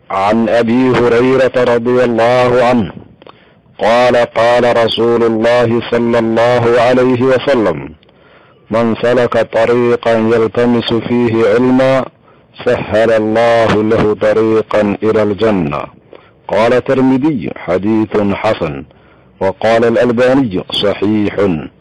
عن ابي هريره رضي الله عنه قال قال رسول الله صلى الله عليه وسلم من سلك طريقا يلتمس فيه علما سهل الله له طريقا الى الجنه قال الترمذي حديث حسن وقال الالباني صحيح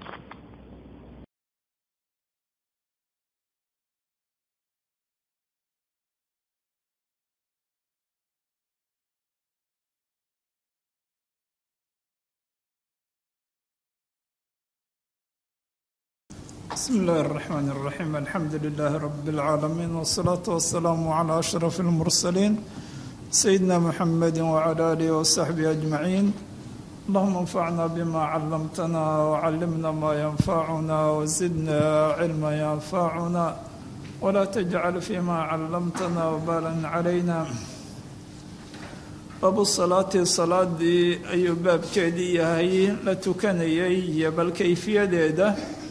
بسم الله الرحمن الرحيم الحمد لله رب العالمين والصلاة والسلام على أشرف المرسلين سيدنا محمد وعلى آله وصحبه أجمعين اللهم انفعنا بما علمتنا وعلمنا ما ينفعنا وزدنا علما ينفعنا ولا تجعل فيما علمتنا وبالا علينا baabu salaati salaadii ayuu baabkeedii yahay la tukanayay iyo bal kayfiyadeeda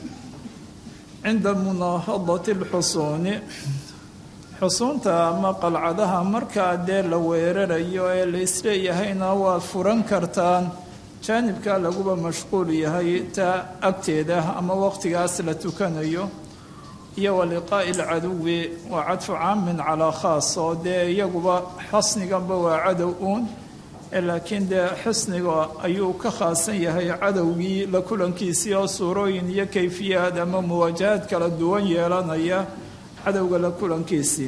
cinda munaahadati alxusuuni xusuunta ama qalcadaha markaa dee la weerarayo ee la isleeyahayna waad furan kartaan jaanibka laguba mashquul yahay taa agteeda ama waqtigaas la tukanayo iyo wa liqaa'i alcaduwi waa cadfu caamin calaa khaas oo dee iyaguba xasniganba waa cadow uun laakiin dee xisniga ayuu ka khaasan yahay cadowgii la kulankiisii oo suurooyin iyo kayfiyaad ama muwaajahaad kala duwan yeelanaya cadowga la kulankiisii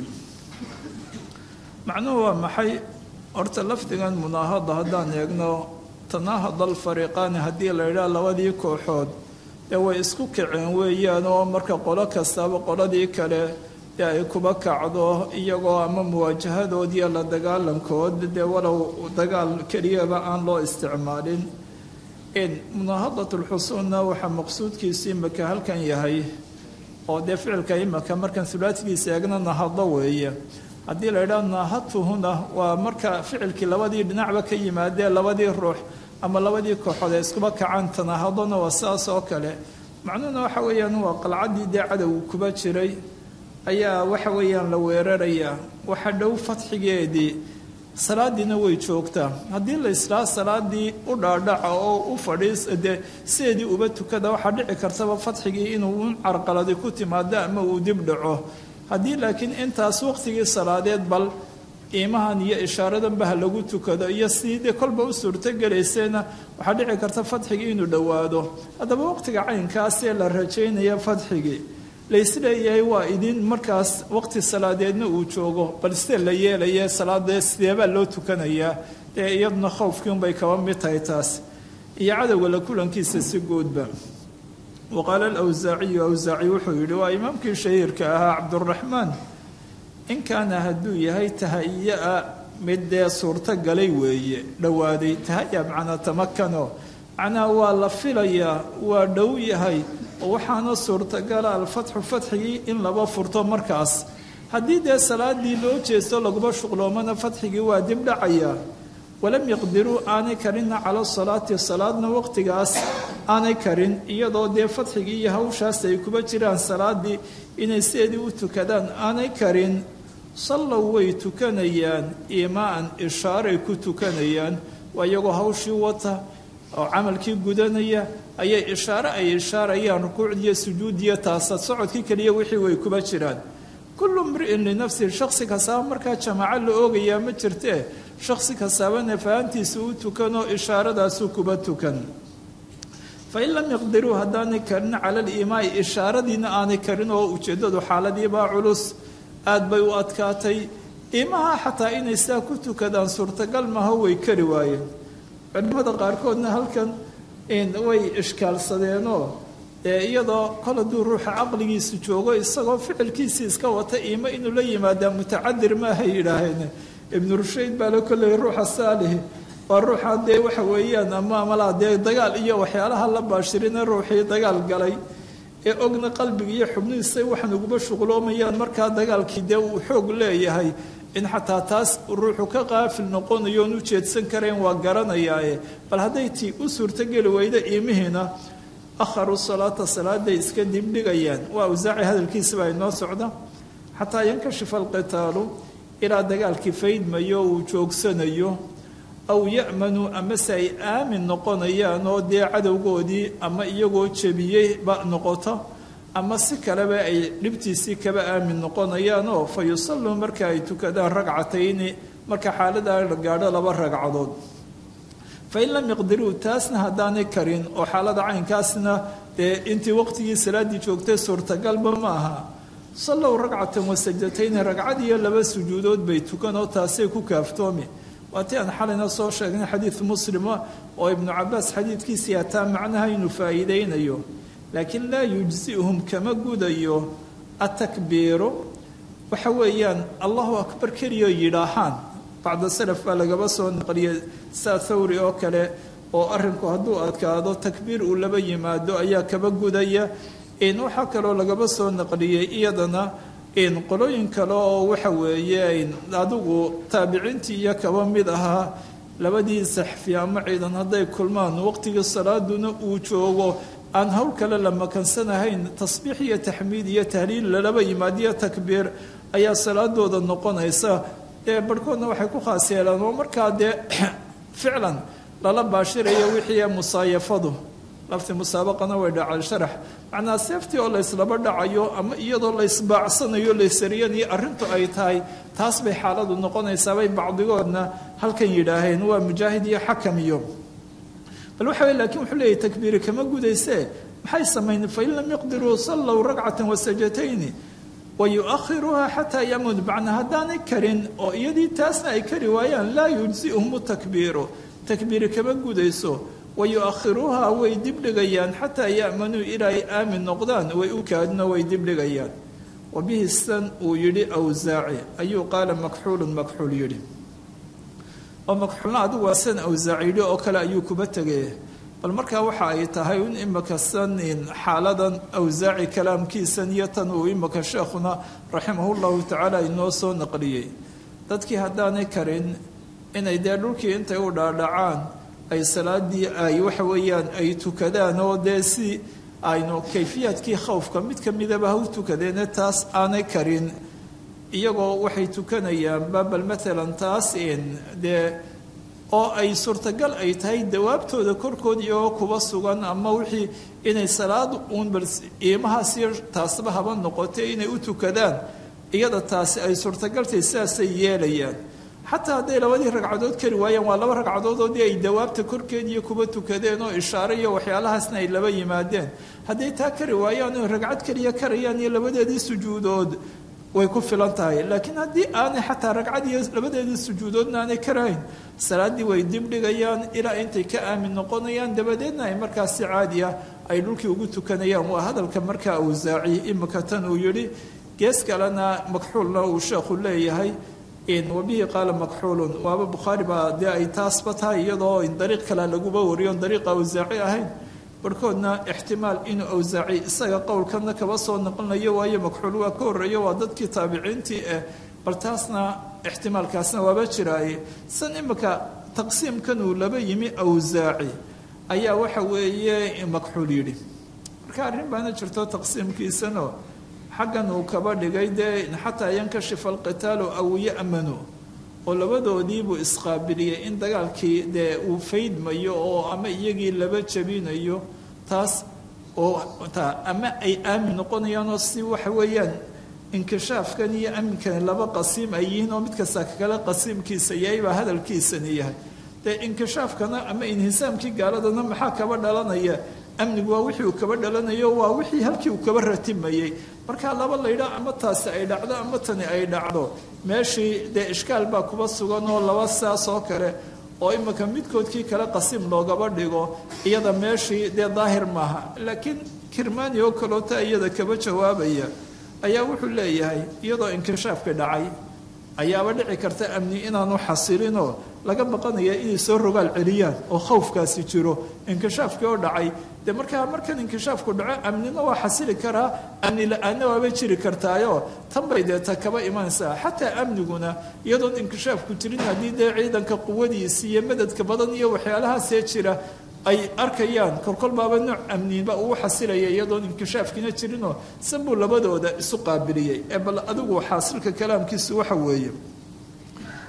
macnuhu waa maxay horta lafdigan munaahada haddaan eegno tanaahada alfariiqaani haddii la yidhaha labadii kooxood dee way isku kaceen weeyaan oo marka qolo kastaba qoladii kale dee ay kuba kacdo iyagoo ama muwaajahadoodiiyo la dagaalankood dee walow dagaal keliyaba aan loo isticmaalin munaahadat lxusuunna waxaa maqsuudkiisu imaka halkan yahay oo dee ficilka imaka markaan sulaatigiisa eegna nahado weeye haddii la yidhaha naahadtuhuna waa marka ficilkii labadii dhinacba ka yimaadee labadii ruux ama labadii kooxood ay iskuba kacaan tanaahadona waa saas oo kale macnuhuna waxa weeyaan waa qalcaddii dee cadowga kuba jiray ayaa waxa weeyaan la weerarayaa waxa dhow fadxigeedii salaadiina way joogtaa haddii la islaa salaadii u dhaadhaca oo u fadhiis dee sideedii uba tukada waxaa dhici kartaba fadxigii inuu un carqaladi ku timaado ama uu dib dhaco haddii laakiin intaas waqtigii salaadeed bal iimahan iyo ishaaradanba ha lagu tukado iyo sidii dee kolba u suurtogelaysayna waxaa dhici karta fadxigii inuu dhowaado haddaba waqtiga caynkaasee la rajaynaya fadxigii laysleeyahay waa idin markaas waqti salaadeedna uu joogo bal sidee la yeelaya salaadee sideebaa loo tukanayaa dee iyaduna khowfkii unbay kaba mid tahay taas iyo cadowga la kulankiisa si guudba wa qaala alawsaaciyu awsaaci wuxuu yidhi waa imaamkii shahiirka ahaa cabduraxmaan in kaana hadduu yahay tahaya-a mid dee suurto galay weeye dhowaaday tahaya macnaa tamakano macnaha waa la filayaa waa dhow yahay oo waxaana suurtagala alfatxu fatxigii in laba furto markaas haddii dee salaadii loo jeesto laguma shuqloomana fatxigii waa dib dhacayaa walam yaqdiruu aanay karinna cala salaati salaadna waqtigaas aanay karin iyadoo dee fatxigii iyo hawshaas ay kuba jiraan salaadii inay sideedii u tukadaan aanay karin sallow way tukanayaan iimaan ishaaray ku tukanayaan waa iyagoo hawshii wata oo camalkii gudanaya ayay ishaare ay ishaarayaan rukuucdiiyo sujuudiyo taasa socodkii keliya wixii way kuba jiraan kullu mri'in linafsihi shaksi kastaaba markaa jamaaco la oogayaa ma jirtee shaksi kastaabana fahantiisa u tukanoo ishaaradaasuu kuba tukan fain lam yaqdiruu haddaanay karin cala aliimaai ishaaradiina aanay karin oo ujeeddadu xaaladiibaa culus aad bay u adkaatay iimaha xataa inay sidaa ku tukadaan suurtagal maha way kari waayeen culimada qaarkoodna halkan way ishkaalsadeenoo ee iyadoo kol hadduu ruuxa caqligiisu joogo isagoo ficilkiisii iska wata iimo inuu la yimaadaa mutacadir maahay yidhaaheen ibnu rushayd baa la kolleyay ruuxa saalihi waa ruuxaan dee waxa weeyaan ama malaa dee dagaal iyo waxyaalaha la baashirina ruuxii dagaal galay ee ogna qalbiga iyo xubnihiisa waxaan uguba shuqloomayaan markaa dagaalkii dee uu xoog leeyahay in xataa taas ruuxu ka qaafil noqonayo oon u jeedsan karayn waa garanayaaye bal hadday tii u suurtogeli weyda iimihiina akharuu salaata salaaday iska dibdhigayaan waa awsaaci hadalkiisabaa inoo socda xataa yankashifa alqitaalu ilaa dagaalkii faydmayo uu joogsanayo aw ya'manu amase ay aamin noqonayaan oo dee cadowgoodii ama iyagoo jebiyeyba noqoto ama si kaleba ay dhibtiisii kaba aamin noqonayaan oo fa yusalluu marka ay tukadaan ragcatayni marka xaaladaa la gaadho laba ragcadood fain lam yaqdiruu taasna haddaanay karin oo xaalada caynkaasna dee intii waqtigii salaaddii joogtay suurtagalba ma aha sallow ragcatan wasajdatayni ragcad iyo laba sujuudood bay tukan oo taasay ku kaaftoomi waatii aan xalayna soo sheegnay xadiid muslima oo ibnu cabaas xadiidkiisii hataa macnaha inuu faa'iidaynayo laakiin laa yujzihum kama gudayo atakbiiru waxa weeyaan allahu akbar keliyo yidhaahaan bacda salaf baa lagaba soo naqliyay saa thawri oo kale oo arrinku hadduu adkaado takbiir uu laba yimaado ayaa kaba gudaya in waxaa kaloo lagaba soo naqliyey iyadana in qolooyin kale oo waxa weeye adigu taabiciintii iyo kaba mid ahaa labadii saxfi ama ciidan hadday kulmaan waqtigii salaaduna uu joogo aan howl kale la makansanahayn tasbiix iyo taxmiid iyo tahliil lalaba yimaadiyo takbiir ayaa salaadooda noqonaysa dee barhkoodna waxay ku khaas yeelaan oo markaa dee ficlan lala baashirayo wixii musaayafadu lafti musaabaqana way dhacay sharax macnaa seeftii oo layslaba dhacayo ama iyadoo laysbaacsanayo laysariyanayo arrintu ay tahay taas bay xaaladu noqonaysaabay bacdigoodna halkan yidhaaheen waa mujaahid iyo xakam iyo bal waxa weye lakiin wuxuu leeyahy takbiiri kama gudaysee maxay samayn fain lam yaqdiruu sallow ragcatan wasajatayni wa yu-akhiruuha xataa yamud macnaa haddaanay karin oo iyadii taasna ay kari waayaan laa yujzihum takbiiru takbiiri kama gudayso wa yu-akhiruuha way dibdhigayaan xataa ya'manuu ilaa ay aamin noqdaan way u kaadino way dibdhigayaan wa bihi san uu yidhi awsaaci ayuu qaala makxuulun makxuul yidhi oo makxuulna adigu waa san awsaaci yidhi oo kale ayuu kuba tegay bal markaa waxa ay tahay in imaka sanin xaaladan awsaaci kalaamkiisan iyo tan uu imaka sheekhuna raximahullahu tacaala inoo soo naqliyey dadkii haddaanay karin inay dee dhulkii intay u dhaadhacaan ay salaadii ay waxa weeyaan ay tukadaan oo dee si aynu kayfiyaadkii khawfka mid ka midaba ha u tukadeene taas aanay karin iyagoo waxay tukanayaanba bal maalan taas in dee oo ay suurtagal ay tahay dawaabtooda korkood iyagoo kuba sugan ama wixii inay salaad uun bal iimahaasiyo taasba haba noqotay inay u tukadaan iyada taasi ay suurtagaltay sidaasay yeelayaan xataa hadday labadii ragcadood kari waayaan waa laba ragcadood oo dee ay dawaabta korkeediiyo kuba tukadeen oo ishaare iyo waxyaalahaasna ay laba yimaadeen hadday taa kari waayaan oo ragcad keliya karayaan iyo labadeedii sujuudood way ku filan tahay laakiin haddii aanay xataa ragcad iyo labadeedii sujuudoodna aanay karahayn salaaddii way dibdhigayaan ilaa intay ka aamin noqonayaan dabadeedna ay markaas si caadi ah ay dhulkii ugu tukanayaan waa hadalka markaa awsaaci imika tan uu yidhi gees kalena makxuulna uu sheekhu leeyahay wabihi qaala makxuulun waaba bukhaari baa dee ay taasba tahay iyadoo in dariiq kale laguba wariyo on dariiqa awsaaci ahayn barhkoodna ixtimaal inuu awsaaci isaga qowlkana kaba soo noqonayo waayo makxuul waa ka horreeyo waa dadkii taabiciintii eh bal taasna ixtimaalkaasna waaba jiraaye san imika taqsiimkan uu laba yimi awsaaci ayaa waxa weeye makxuul yidhi marka arrin baana jirto taqsiimkiisanoo xaggan uu kaba dhigay dee xataa yankashifa alqitaalu aw ya'manu oo labadoodiibuu isqaabiliyey in dagaalkii dee uu faydmayo oo ama iyagii laba jabinayo taas oo ta ama ay aamin noqonayaanoo si waxa weeyaan inkishaafkan iyo aminkani laba qasiim ay yihiin oo mid kasta kale qasiimkiisa yahay baa hadalkiisani yahay dee inkishaafkana ama inhisaamkii gaaladana maxaa kaba dhalanaya amnigu waa wixii uu kaba dhalanayo waa wixii halkii uu kaba ratimayey markaa laba laydhaa ama taasi ay dhacdo ama tani ay dhacdo meeshii dee ishkaal baa kuba sugan oo laba saas oo kale oo imika midkoodkii kale qasiim loogaba dhigo iyada meeshii dee daahir maaha laakiin kirmani oo kaloota iyada kaba jawaabaya ayaa wuxuu leeyahay iyadoo inkishaafka dhacay ayaaba dhici karta amni inaanu xasilinoo laga baqanaya inay soo rogaal celiyaan oo khawfkaasi jiro inkishaafkii oo dhacay dee markaa markan inkishaafku dhaco amnina waa xasili karaa amni la-aanna waaba jiri kartaayo tan bay dee ta kaba imanaysaa xataa amniguna iyadoon inkishaafku jirin haddii dee ciidanka quwadiisi iyo madadka badan iyo waxyaalahaasee jira ay arkayaan kolkol baaba nooc amniba uu xasilaya iyadoon inkishaafkiina jirinoo san buu labadooda isu qaabiliyey ee bal adigu xaasilka kalaamkiisu waxa weeye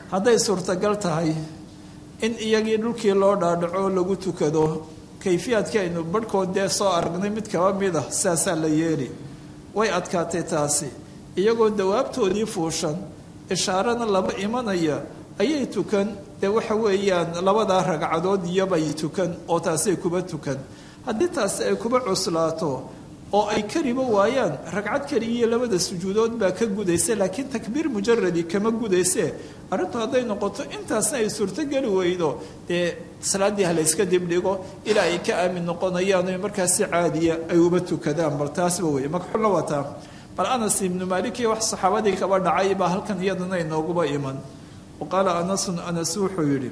hadday suurtagal tahay in iyagii dhulkii loo dhaadhaco lagu tukado kayfiyaadkii aynu barhkood dee soo aragnay mid kaba mid ah sidaasaa la yeeli way adkaatay taasi iyagoo dawaabtoodii fuushan ishaarana laba imanaya ayay tukan dee waxa weeyaan labadaa ragcadood iyobay tukan oo taasay kuba tukan haddii taasi ay kuba cuslaato oo ay kariba waayaan ragcad keligiiyo labada sujuudood baa ka gudaysa laakiin takbiir mujaradi kama gudayse arrintu hadday noqoto intaasna ay suurtogeli weydo dee salaaddii ha layska dibdhigo ilaa ay ka aamin noqonayaan o markaas si caadiya ay uba tukadaan bal taasba wey makxulla wataa bal anas ibnu maalik iyo wax saxaabadii kaba dhacay baa halkan iyadana inooguba iman wa qaala anasun anas wuxuu yidhi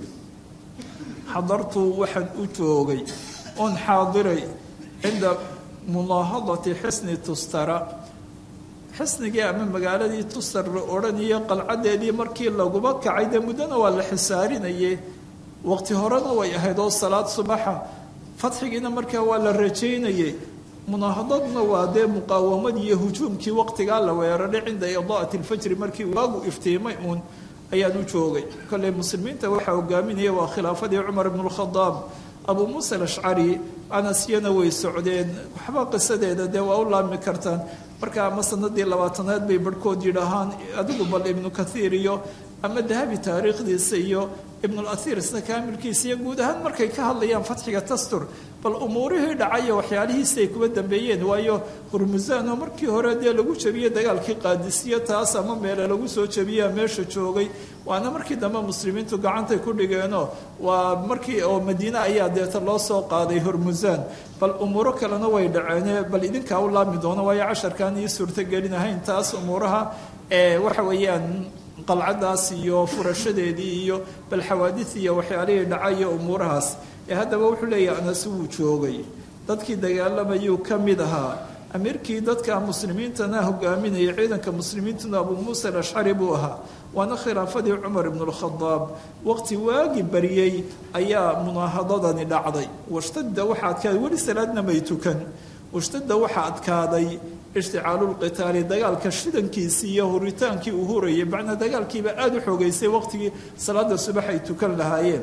xadartu waxaan u joogay oon xaadiray cinda munaahadati xisni tustara xisnigii ama magaaladii tustar la odhanayo qalcadeedii markii laguba kacay dee muddona waa la xisaarinayay waqti horena way ahayd oo salaad subaxa fadxigiina markaa waa la rajaynayay munaahadadna waa dee muqaawamadii iyo hujuumkii waqtigaa la weeraray cinda idaa'ati alfajri markii waagu iftiimay uun ayaan u joogay kolley muslimiinta waxaa hogaaminaya waa khilaafadii cumar ibnu lkhadaab abuu muusa alashcari anasyana way socdeen waxba qisadeeda dee waa u laabmi kartaan marka ama sanadii labaatanaad bay barhkood yidhaahaan adigu bal ibnu kathiir iyo ama dahabi taariikhdiisa iyo ibnulasiir isna kaamilkiisa iyo guud ahaan markay ka hadlayaan fatxiga tastur bal umuurihii dhacayo waxyaalihiisi ay kuba dambeeyeen waayo hurmusaan oo markii hore dee lagu jabiyey dagaalkii qaadisiyo taas ama meele lagu soo jabiyaa meesha joogay waana markii dambe muslimiintu gacantay ku dhigeenoo waa markii oo madiine ayaa deeta loo soo qaaday hurmusaan bal umuuro kalena way dhaceene bal idinkaa u laabmi doono waayo casharkaan ii suurtogelinahayn taas umuuraha ee waxa weeyaan qalcadaas iyo furashadeedii iyo bal xawaadis iyo waxyaalihii dhacayo umuurahaas ee haddaba wuxuu leeyahay anas wuu joogay dadkii dagaalamayuu ka mid ahaa amiirkii dadka muslimiintana hogaaminaya ciidanka muslimiintuna abuu muusa alashcari buu ahaa waana khilaafadii cumar ibnu lkhadaab waqti waagi baryey ayaa munaahadadani dhacday washtadda waxaa adkaaday weli salaadna may tukan washtadda waxaa adkaaday ishticaalu lqitaali dagaalka shidankiisii iyo huritaankii uu hurayay macnaa dagaalkiiba aada u xoogeysay waqtigii salaada subax ay tukan lahaayeen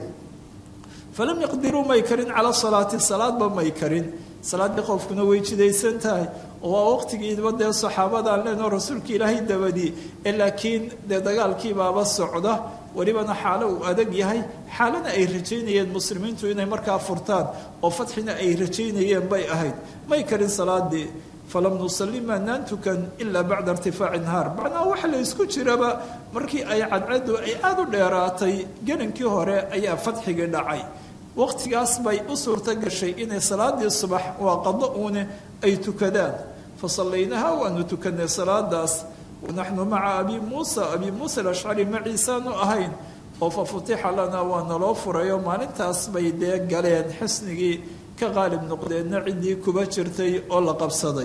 falam yaqdiruu may karin calaa salaati salaadba may karin salaaddii qofkuna way jidaysan tahay oo waa waqtigiiba dee saxaabadaan leenoo rasuulka ilaahay dabadii ee laakiin dee dagaalkiibaaba socda welibana xaalo uu adag yahay xaalana ay rajaynayeen muslimiintu inay markaa furtaan oo fatxina ay rajaynayeen bay ahayd may karin salaadii falam nusalli maanaan tukan ilaa bacda irtifaaci nahaar macnaha waxa la isku jiraba markii ay cadcaddu ay aada u dheeraatay gelinkii hore ayaa fadxigii dhacay waqtigaas bay u suurto gashay inay salaadii subax waa qado uune ay tukadaan fa sallaynaha waanu tukanay salaadaas wanaxnu maca abi muusa abi muusa alashcari maciisaanu ahayn oo fa futixa lanaa waa naloo furayo maalintaas bay dee galeen xisnigii ka qaalib noqdeenna ciddii kuba jirtay oo la qabsaday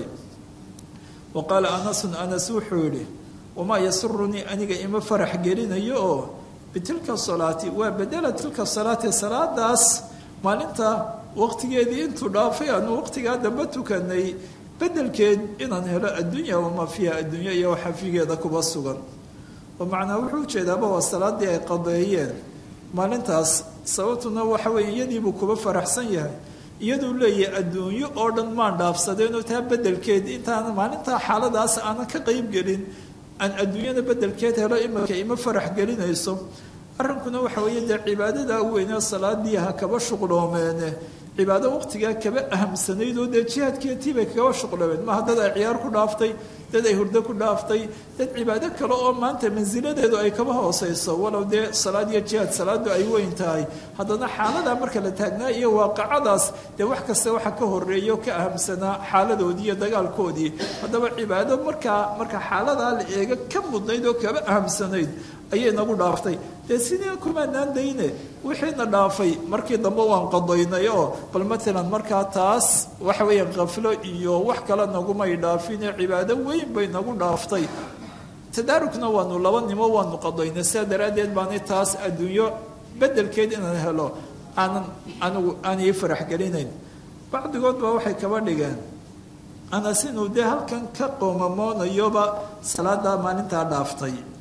wa qaala anasun anas wuxuu yidhi wamaa yasurunii aniga ima farax gelinayo oo bitilka salaati waa bedela tilka salaati salaadaas maalinta waqtigeedii intuu dhaafay aanu waqtigaa dambe tukanay bedelkeed inaan helo addunya wamaa fiiha addunya iyo waxa figeeda kuba sugan oo macnaa wuxuu ujeedaaba waa salaadii ay qadeeyeen maalintaas sababtuna waxa weeye iyadiibuu kuba faraxsan yahay iyaduu leeyahay adduunyo oo dhan maan dhaafsadeenoo taa bedelkeed intaan maalintaa xaaladaas aanan ka qeyb gelin aan adduunyada bedelkeed helo imarka ima farax gelinayso arrinkuna waxa weeye dee cibaadada weynee salaadii ha kaba shuqloomeene cibaado waqtigaa kaba ahamsanayd oo dee jihaadkeetii bay kaba shuqloomeen maha dad ay ciyaar ku dhaaftay dad ay hurdo ku dhaaftay dad cibaado kale oo maanta mansiladeedu ay kaba hooseyso walow dee salaad iyo jihaad salaadu ay weyn tahay haddana xaaladaa marka la taagnaa iyo waaqacadaas dee wax kasta waxa ka horeeya oo ka ahamsanaa xaaladoodii iyo dagaalkoodii haddaba cibaado markaa marka xaaladaa la eega ka mudnayd oo kaba ahamsanayd ayay nagu dhaaftay dee sidii kumaanaan dayne wixiina dhaafay markii dambe waan qadaynay oo bal matalan markaa taas waxa weeya khaflo iyo wax kale nagumay dhaafine cibaado weyn bay nagu dhaaftay tadaarukna waanu laba nimo waanu qadaynay sidaa daraaddeed baani taas adduunyo bedelkeed inaan helo aanan anigu aan ii farax gelinayn bacdigood baa waxay kaba dhigeen anas inuu dee halkan ka qoomamoonayoba salaadaa maalintaa dhaaftay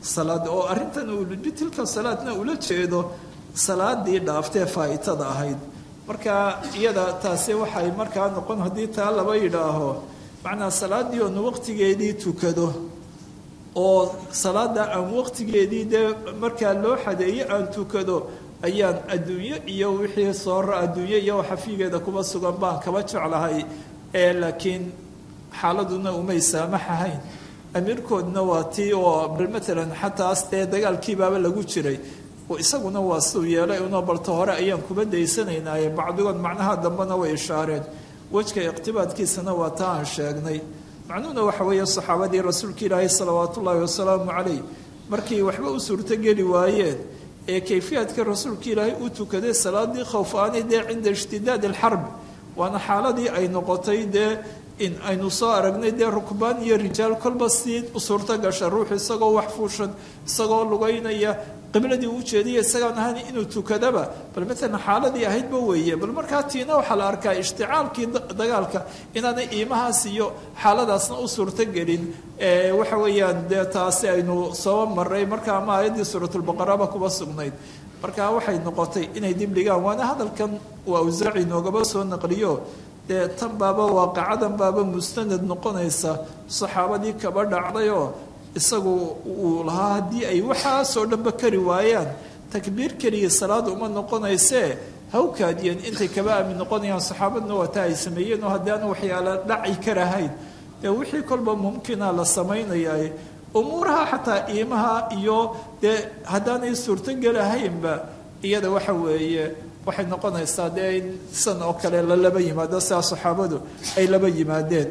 salaad oo arrintan uu bitilka salaadna ula jeedo salaadii dhaaftee faa'itada ahayd marka iyada taasi waxay markaa noqon haddii taa laba yidhaaho macnaa salaaddii oon waqtigeedii tukado oo salaada aan waqtigeedii dee markaa loo xadeeyo aan tukado ayaan adduunyo iyo wixii soora adduunyo iyo xafiigeeda kuba sugan baan kaba jeclahay ee laakiin xaaladuna umay saamaxahayn amiirkoodna waa tii oo matalan xataas dee dagaalkiibaaba lagu jiray isaguna waa siduu yeelay unoo balta hore ayaan kuba daysanaynaaye bacdigood macnaha dambena way ishaareen wejka iqtibaadkiisana waa taa aan sheegnay macnuhuna waxa weeye saxaabadii rasuulka ilaahi salawaat ullaahi wasalaamu calayh markii waxba u suurtogeli waayeen ee kayfiyaadka rasuulka ilaahay u tukaday salaadii khowf-aani dee cinda ishtidaad alxarb waana xaaladii ay noqotay dee in aynu soo aragnay dee rukbaan iyo rijaal kolba sii u suurto gasha ruux isagoo wax fuushan isagoo lugaynaya qibladii u jeediya isagaan ahayn inuu tukadaba bal maalan xaaladii ahaydba weeye bal markaa tiina waxaa la arkaa ishticaalkii dagaalka inaanay iimahaas iyo xaaladaasna u suurtogelin waxa weeyaan dee taasi aynu soo maray marka ama aayaddii suuratulbaqaraba kuba sugnayd marka waxay noqotay inay dib dhigaan waana hadalkan waa awsaaci noogaba soo naqliyo dee tan baaba waaqacadan baaba mustanad noqonaysa saxaabadii kaba dhacdayoo isagu uu lahaa haddii ay waxaasoo dhanba kari waayaan takbiir keliya salaad uma noqonaysee hawkaadiyeen intay kaba aamin noqonayaan saxaabadna waa taa ay sameeyeen oo haddii aana waxyaala dhaci karahayn dee wixii kolba mumkina la samaynayaa umuuraha xataa iimaha iyo dee haddaanay suurtogelahaynba iyada waxa weeye waxay noqonaysaa dee in san oo kale la laba yimaado sidaa saxaabadu ay laba yimaadeen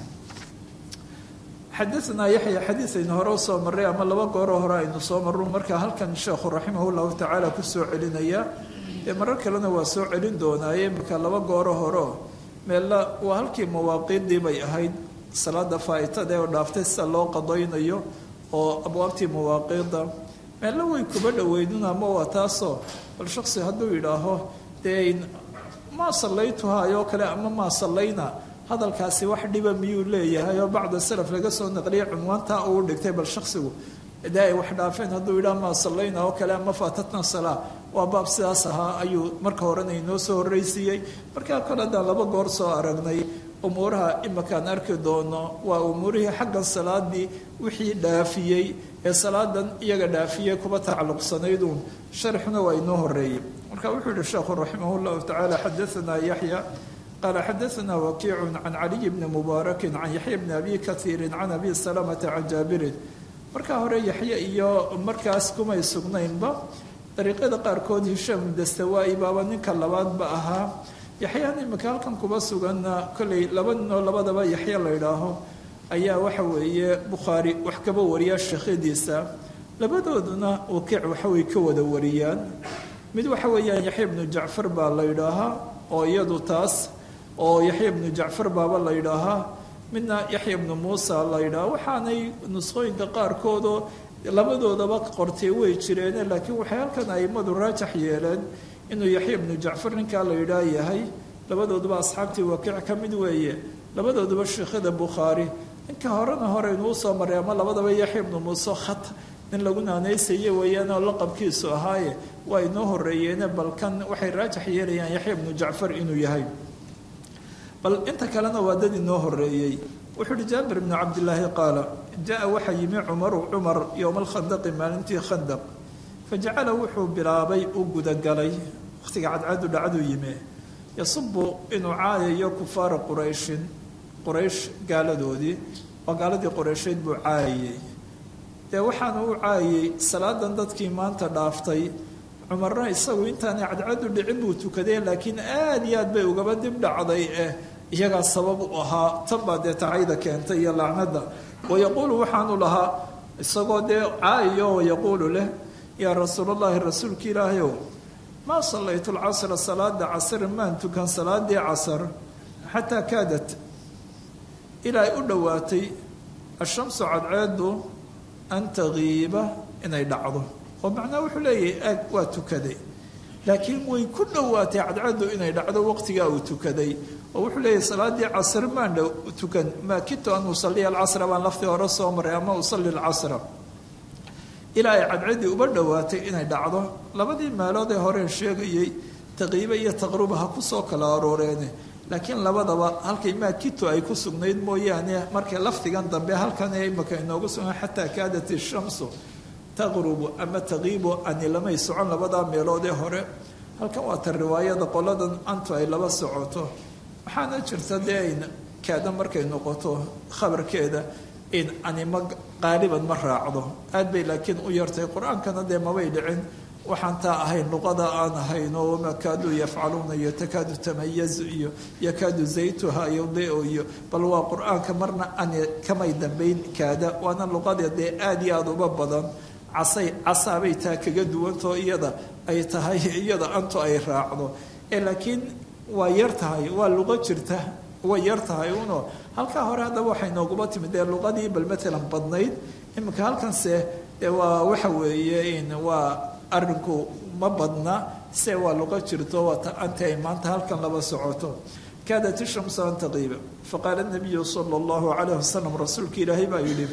xadaanaa yaxya xadiis aynu hore usoo marray ama laba gooro hore aynu soo marru markaa halkan sheekhu raximah llahu tacaala kusoo celinaya dee marar kalena waa soo celin doonaaye marka laba gooro horeo meella waa halkii mawaaqiiddii bay ahayd salaada faa'itada oo dhaaftay sida loo qadaynayo oo abwaabtii mawaaqiidda meella way kuba dhoweydun ama waa taasoo bal shaksi hadduu yidhaaho dee maa sallaytuhaayoo kale ama maa sallayna hadalkaasi wax dhiba miyuu leeyahay oo bacda salaf laga soo naqliyay cunwaantaa uu dhigtay bal shaksigu dee ay wax dhaafeen hadduu yidhaha maa sallayna oo kale ama faatatna salaa waa baab sidaas ahaa ayuu marka horena inoo soo horraysiiyey markaa kole haddaan laba goor soo aragnay umuuraha imakaan arki doono waa umuurihii xaggan salaadii wixii dhaafiyey ee salaadan iyaga dhaafiyey kuba tacalluqsanayduun sharxuna waa inoo horeeyey marka wuxuu yihi sheekhu raximah llahu tacaala xadaanaa yaxya qaala xadaanaa wakiicu can caliy bni mubaarakin can yaxya bni abi kaiirin can abi salamata can jaabirin markaa hore yaxye iyo markaas kumay sugnaynba dariiqyada qaarkood hishaam dastawaa-i baaba ninka labaadba ahaa yaxyaan imika halkan kuba suganna kolley laba ninoo labadaba yaxya la ydhaaho ayaa waxa weeye bukhaari wax kaba wariya sheekhadiisa labadooduna wakiic waxaway ka wada wariyaan mid waxa weeyaan yaxya ibnu jacfar baa la ydhaahaa oo iyadu taas oo yaxya ibnu jacfar baaba la ydhaahaa midna yaxya ibnu muusa la ydhaha waxaanay nusqooyinka qaarkoodoo labadoodaba qortay way jireene laakiin waxay halkan aimadu raajax yeeleen inuu yaxya ibnu jacfar ninkaa la yidhaah yahay labadooduba asxaabtii wakiic ka mid weeye labadooduba sheekhada bukhaari ninka horena horeynu usoo maray ama labadaba yaxya ibnu muuse khat nin lagu naanaysaye weeyaan oo laqabkiisu ahaaye waa inoo horeeyeene balkan waxay raajax yeelayaan yaxya ibnu jacfar inuu yahay bal inta kalena waa dad inoo horeeyey wuxuu uhi jaabir bnu cabdilaahi qaala jaa waxaa yimi cumaru cumar yowma alkhandaqi maalintii khandaq fajacala wuxuu bilaabay u gudagalay wakhtiga cadcadu dhacduu yime yasubu inuu caayayo kufaara qurayshin quraysh gaaladoodii oo gaaladii quraysheed buu caayayey dee waxaanu u caayayey salaadan dadkii maanta dhaaftay cumarna isagu intaanay cadcadu dhicin buu tukaday laakiin aada iyo aad bay ugaba dib dhacday eh iyagaa sabab u ahaa tan baa dee tacayda keentay iyo lacnada wayaquulu waxaanu lahaa isagoo dee caayayo wayaquulu leh yaa rasuulallaahi rasuulka ilaahayow maa sallaytu lcasra salaada casr maan tukan salaadii casar xataa kaadat ilaa ay u dhowaatay ashamsu cadceedu an tagiiba inay dhacdo oo macnaha wuxuu leeyahay aag waa tukaday laakiin way ku dhowaatay cadceedu inay dhacdo waqtigaa uu tukaday oo wuxuu leeyahay salaadii casr maan dhow tukan maa kintu an usaliya alcasra baan laftii hore soo maray ama usalli alcasra ilaa ay cadcadii uba dhowaatay inay dhacdo labadii meelood ee horeen sheegayay taqiibe iyo taqruba ha kusoo kala arooreene laakiin labadaba halkay maakito ay ku sugnayd mooyaane markay lafdigan dambe halkan ee imaka inoogu sugan xataa kaadat ishamsu taqrubu ama taqiibu ani lamay socon labadaa meelood ee hore halkan waa ta riwaayada qoladan antu ay laba socoto waxaana jirta dee ayn kaada markay noqoto khabarkeeda in anima qaaliban ma raacdo aad bay laakiin u yartay qur-aankana dee mabay dhicin waxaan taa ahayn luqada aan ahayn oo wamaa kaaduu yafcaluuna iyo takaadu tamayazu iyo yakaadu zaytuha yudiu iyo bal waa qur-aanka marna ani kamay dambayn kaada waana luqada dee aada iyo aada uba badan casay casaabay taa kaga duwantao iyada ay tahay iyada antu ay raacdo ee laakiin waa yar tahay waa luqo jirta way yar tahay uno halkaa hore haddaba waxay nooguba timid dee luqadii bal matalan badnayd iminka halkanse dee waa waxa weeye in waa arinku ma badna se waa luqo jirto waata anta ay maanta halkan laba socoto kaadat ishamsu an taqiiba faqaala nabiyu sala allahu calayh wasalam rasuulka ilaahay baa yidhi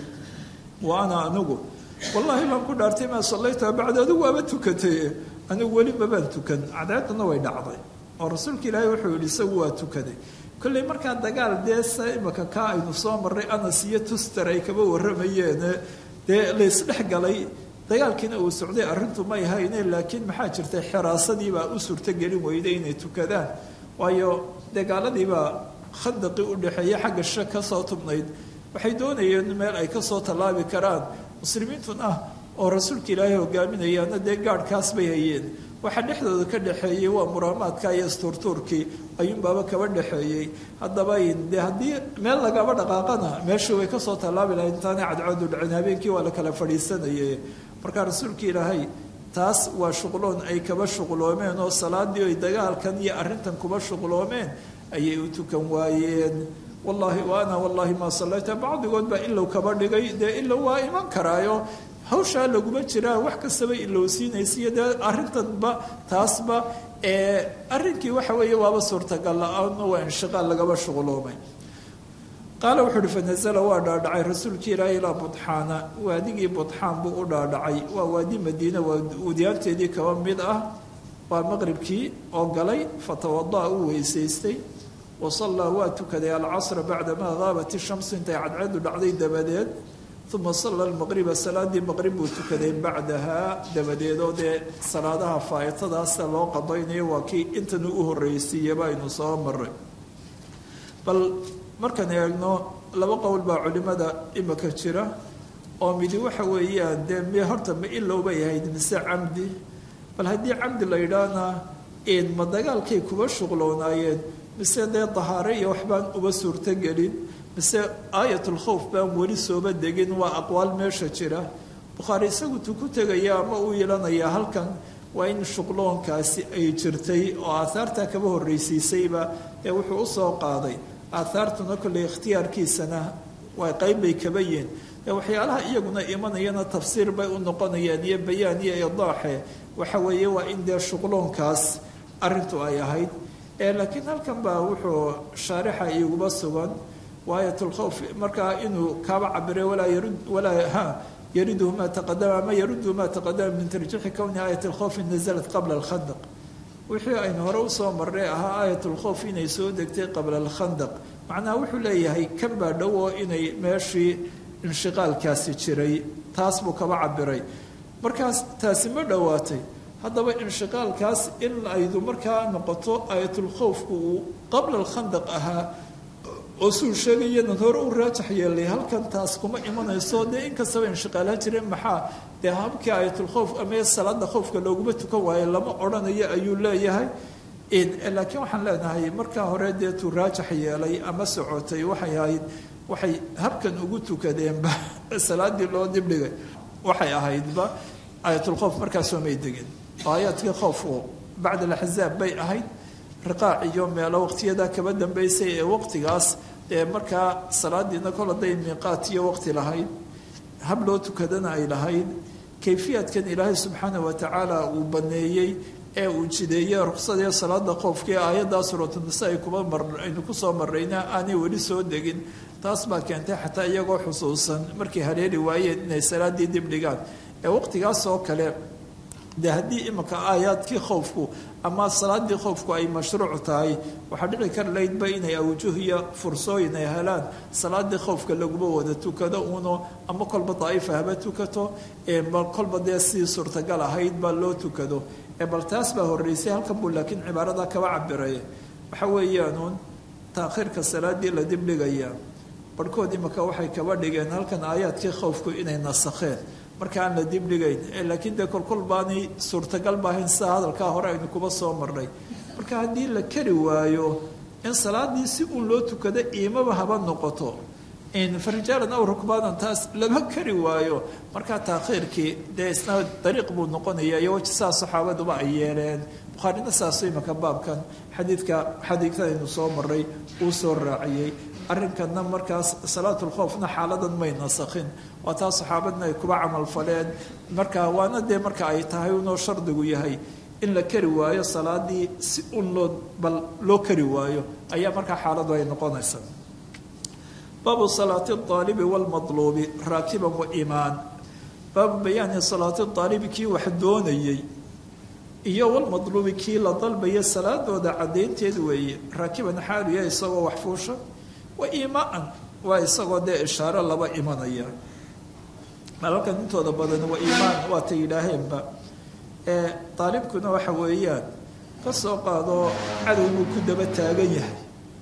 wa ana anigu wallaahi baan ku dhaartay maa sallayta bacda adigu waaba tukatay anigu weli mabaan tukan cadceeduna way dhacday oo rasuulka ilaahay wuxuu yidhi isagu waa tukaday kolley markaa dagaal dee se imaka kaa aynu soo marray anas iyo tuster ay kaba warramayeen dee laysdhex galay dagaalkiina uu socday arrintu may hayne laakiin maxaa jirtay xiraasadiibaa u suurtogelin weyday inay tukadaan waayo dagaaladiibaa khandaqii u dhexeeya xagga sha ka soo tubnayd waxay doonayeen meel ay kasoo tallaabi karaan muslimiintun ah oo rasuulka ilaahay hogaaminayaana dee gaadhkaas bay hayeen waxaa dhexdooda ka dhexeeyey waa muraamaadka iyo isturtuurkii ayuunbaaba kaba dhexeeyey haddaba de haddii meel lagaba dhaqaaqana meeshii way kasoo tallaabi lahayd intaanay cadcoodu dhicin habeenkii waa la kala fadhiisanayay markaa rasuulka ilaahay taas waa shuqloon ay kaba shuqloomeen oo salaadii ay dagaalkan iyo arrintan kuba shuqloomeen ayay u tukan waayeen wallaahi wa ana wallaahi maa sallayta bacdigood baa ilow kaba dhigay dee ilow waa iman karaayo hawshaa laguma jiraa wax kastaba ilowsiinaysiiyo dee arrintanba taasba arrinkii waxa weeye waaba suurtagal la-aan waa inshiqaal lagaba shuqloomay qaala wuxuu uhi fanazala waa dhaadhacay rasuulkii ilaahi ilaa budxaana waadigii budxaan buu u dhaadhacay waa waadi madiina waa wadiyaanteedii kaba mid ah waa maqribkii oo galay fatawada'a u weysaystay wasallaa waa tukaday alcasra bacdamaa haabat ishamsu intay cadceedu dhacday dabadeed uma salla almaqriba salaadii maqrib buu tukaday bacdahaa dabadeed oo dee salaadaha faa'itadaasa loo qadaynayo waa kii intanu u horreysiiyaba aynu soo maray bal markaan eegno laba qowl baa culimada imika jira oo midi waxa weeyaan dee mi horta ma ilow bay ahayd mise camdi bal haddii camdi la yidhaahna ma dagaalkay kuba shuqloonaayeen mise dee dahaare iyo waxbaan uba suurtogelin mise aayatulkhowf baan weli sooba degin waa aqwaal meesha jira bukhaari isagu tu ku tegaya ama uu yeelanayaa halkan waa in shuqloonkaasi ay jirtay oo aahaartaa kaba horreysiisayba ee wuxuu usoo qaaday aahaartuna kolley ikhtiyaarkiisana waa qayb bay kaba yihin ee waxyaalaha iyaguna imanayana tafsiir bay u noqonayaan iyo bayaan iyo idaaxe waxa weeye waa in dee shuqloonkaas arrintu ay ahayd laakiin halkan baa wuxuu shaarixa iguba sugan waayatulkhowf markaa inuu kaaba cabire walaa yarud walaa ha yariduhu maa taqadama ama yaruduhu maa taqadama min tarjiixi kowni aayat alkhowfi nazalat qabla alkhandaq wixii aynu hore usoo marnay ahaa aayat lkhowf inay soo degtay qabla alkhandaq macnaha wuxuu leeyahay kan baa dhow oo inay meeshii inshiqaalkaasi jiray taas buu kaba cabiray markaas taasi ma dhowaatay haddaba inshiqaalkaas in aydu markaa noqoto aayatulkhowfku uu qabla alkhandaq ahaa oo suu sheegayanan hore u raajax yeelay halkan taas kuma imanayso dee inkastaba inshiqaalaa jireen maxaa dee habkii aayatulkhowf ama salaada khowfka looguma tukan waayo lama odhanayo ayuu leeyahay laakiin waxaan leenahay markaa hore dee tuu raajax yeelay ama socotay waxay ahayd waxay habkan ugu tukadeenba salaadii loo dibdhigay waxay ahaydba aayatulkhowf markaasoo may degin aayaadkii khowfku bacda alaxzaab bay ahayd riqaac iyo meelo waqtiyadaa kaba dambeysay ee waqtigaas ee markaa salaadiina kol hadday miiqaat iyo waqti lahayd hab loo tukadana ay lahayd kayfiyaadkan ilaahay subxaana wa tacaala uu baneeyey ee uu jideeyey ruqsadee salaada qoofka ee aayaddaa suuratunisaa ay kuba mar aynu kusoo marrayna aanay weli soo degin taas baa keentay xataa iyagoo xusuusan markay haleeli waayeen inay salaadii dib dhigaan ee waqtigaas oo kale de haddii imanka aayaadkii khowfku ama salaadii khowfku ay mashruuc tahay waxaa dhici kar laydba inay awjuh iyo fursooyin ay helaan salaadii khowfka laguma wada tukado uno ama kolba daa'ifa haba tukato kolba dee sii suurtagal ahayd baa loo tukado bal taas baa horeysay halkan buu laakiin cibaarada kaba cabiray waxa weeyaanuun taakhiirka salaadii la dibdhigayaa barhkood imaka waxay kaba dhigeen halkan aayaadkii khowfku inay nasakheen marka aan la dibdhigayn laakiin dee kolkol baanay suurtagal baahayn sida hadalkaa hore aynu kuba soo marnay marka haddii la kari waayo in salaadii si uun loo tukado iimaba haba noqoto farijaalan aw rukbaanan taas lama kari waayo markaa taakhiirkii dee isna dariiq buu noqonaya iyo waji saa saxaabaduba ay yeeleen bukhaarina saasu imaka baabkan xadiidka xadiidkadaynu soo maray uu soo raaciyey arrinkanna markaas salaatulkhoofna xaaladan may nasakhin waa taa saxaabadna ay kuba camal faleen marka waana dee marka ay tahay unoo shardigu yahay in la kari waayo salaadii si un loo bal loo kari waayo ayaa markaa xaaladu ay noqonaysa baabu salaati aalibi wlmaluubi raakiban wa imaan baabu bayaani salaati aalibi kii wax doonayey iyo walmadluubi kii la dalbaya salaadooda caddaynteed weeye raakiban xaaliya isagoo wax fuusha wa imaan waa isagoo dee ishaaro laba imanaya malalkan intooda badan waa imaan waata yidhaaheenba ee daalibkuna waxa weeyaan ka soo qaado cadow buu ku daba taagan yahay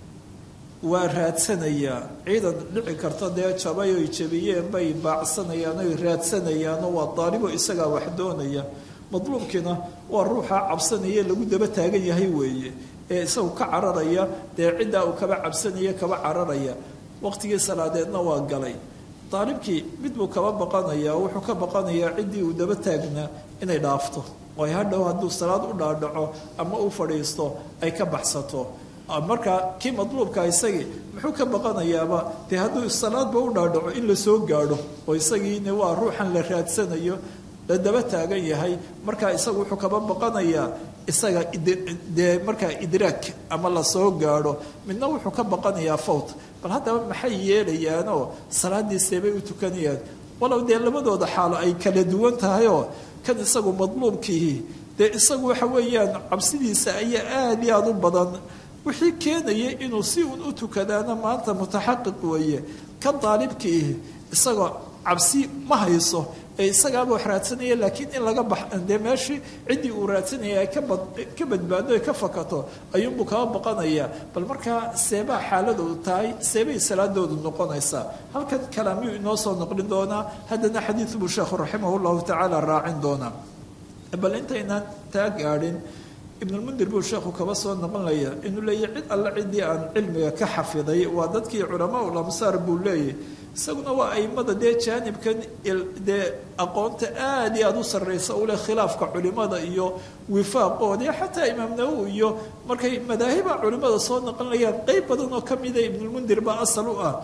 waa raadsanayaa ciidan dhici karta dee jabay oy jabiyeen bay baacsanayaan oy raadsanayaanoo waa daalibo isagaa wax doonaya madluubkiina waa ruuxa cabsanaya lagu daba taagan yahay weeye ee isagu ka cararaya dee ciddaa uu kaba cabsanaya kaba cararaya waqtigii salaadeedna waa galay daalibkii mid buu kaba baqanayaa wuxuu ka baqanayaa ciddii uu daba taagnaa inay dhaafto oo ay hadhow hadduu salaad u dhaadhaco ama u fadhiisto ay ka baxsato markaa kii madluubka isagii muxuu ka baqanayaaba dee hadduu salaadba u dhaadhaco in la soo gaadho oo isagiina waa ruuxan la raadsanayo la daba taagan yahay markaa isagu wuxuu kaba baqanayaa isaga dee markaa idraag ama lasoo gaadho midna wuxuu ka baqanayaa fawt bal haddaba maxay yeelayaanoo salaadiiseebay u tukanayaan walow dee labadooda xaalo ay kala duwan tahayoo kan isagu madluubkiihi dee isagu waxa weeyaan cabsidiisa ayaa aada iyo aada u badan wixii keenaya inuu si uun u tukadaana maanta mutaxaqiq weeye kan daalibkiihi isagoo cabsi ma hayso ee isagaaba wax raadsanaya laakiin in laga bax dee meeshii ciddii uu raadsanaya ay kabad ka badbaado ay ka fakato ayuunbuu kaba baqanayaa bal markaa seebaa xaaladoodu tahay seebay salaadoodu noqonaysaa halkan kalaamiyuu inoo soo noqlin doonaa haddana xadiid buu sheekhu raximah llahu tacaala raacin doonaa bal intaynaan taa gaadhin ibnulmundir buu sheekhu kaba soo noqonaya inuu leeyahy cid alle ciddii aan cilmiga ka xafiday waa dadkii culamaa ul amsaar buu leeyahy isaguna waa aimada dee jaanibkan dee aqoonta aada iyo aada u sarreysa u leh khilaafka culimada iyo wifaaqooda xataa imaam nawowi iyo markay madaahiba culimada soo noqonayaan qeyb badan oo kamida ibnulmundir baa asal u ah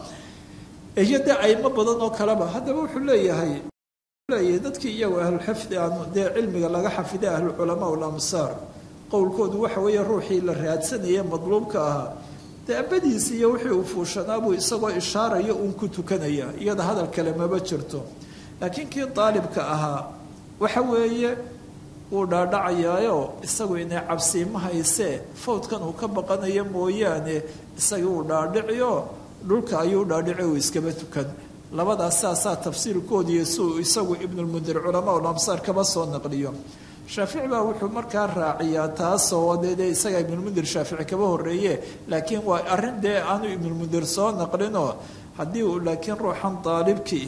iyo dee aimo badan oo kaleba haddaba wuxuu leeyahay leeyahay dadkii iyagu ahlulxifdi aan dee cilmiga laga xafiday ahluculamaa ulamsaar qowlkoodu waxa weeye ruuxii la raadsanaya madluubka ahaa daabadiisi iyo wixii uu fuushanaabuu isagoo ishaaraya uun ku tukanaya iyada hadal kale maba jirto laakiin kii daalibka ahaa waxa weeye wuu dhaadhacayaayo isagu inay cabsiima haysee fawdkan uu ka baqanayo mooyaane isagii uu dhaadhiciyo dhulka ayuu dhaadhici uu iskaba tukan labadaas saasaa tafsiirkoodiiyo siuu isagu ibnulmundir culamaa ulamsaar kaba soo naqliyo shaafici baa wuxuu markaa raaciyaa taasoo dee isaga ibnulmundir shaafici kaba horeeye laakiin waa arrin dee aanu ibnulmundir soo naqlinoo haddii uu laakiin ruuxan daalibkii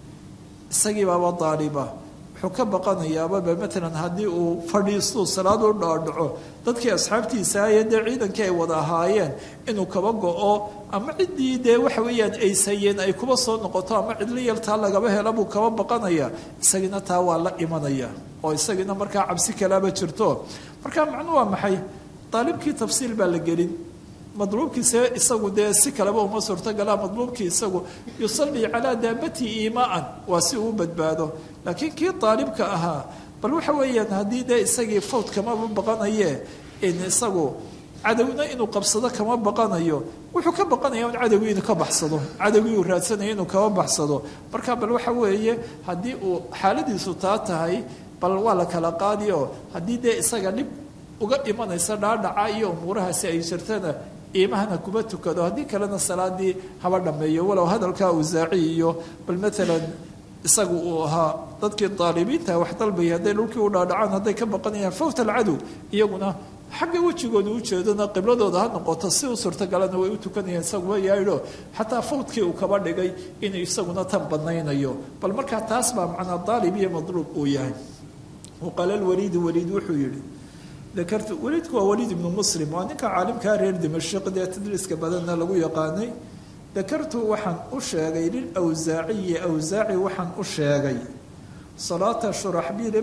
isagii baaba daaliba wuxuu ka baqanayaababa matalan haddii uu fadhiistuu salaad u dhaadhaco dadkii asxaabtiisa aye dee ciidankii ay wada ahaayeen inuu kaba go-o ama ciddii dee waxa weeyaan aysayeen ay kuba soo noqoto ama cidlo yaltaa lagaba hela buu kaba baqanaya isagiina taa waa la imanaya oo isagiina markaa cabsi kalaaba jirto markaa macnuu waa maxay daalibkii tafsiil baa la gelin madluubkiise isagu dee si kaleba uma suurtogala madluubkii isagu yusallii calaa daabatihi iimaan waa si uu badbaado laakiin kii daalibka ahaa bal waxa weeyaan haddii dee isagii fawd kamaba baqanaye in isagu cadowna inuu qabsado kama baqanayo wuxuu ka baqanaya in cadowgii inuu ka baxsado cadowgii uu raadsanaya inuu kama baxsado marka bal waxa weeye haddii uu xaaladiisu taa tahay bal waa la kala qaadi oo haddii dee isaga dhib uga imanaysa dhaadhaca iyo umuurahaasi ay jirtana iimahana kuma tukado haddii kalena salaadii haba dhameeyo walow hadalkaa awsaaci iyo bal maalan isagu uu ahaa dadkii daalibiinta wax dalbaya hadday dhulkii u dhaadhacaan hadday ka baqanayaan fawt alcadow iyaguna xagga wejigooda ujeedana qibladooda ha noqoto si u suurtagalana way u tukanayeen isaguma yaadho xataa fawdkii uu kaba dhigay inuu isaguna tan badnaynayo bal markaa taas baa macnaa daalib iyo madluub uu yahay waqaala lwaliidi waliid wuxuu yihi dakartu waliidku waa waliid ibnu muslim waa ninka caalimkaa reer dimashq dee tadriiska badanna lagu yaqaanay dakartu waxaan u sheegay lilwsaaciyi awsaaci waxaan u sheegay salaata shuraxbiil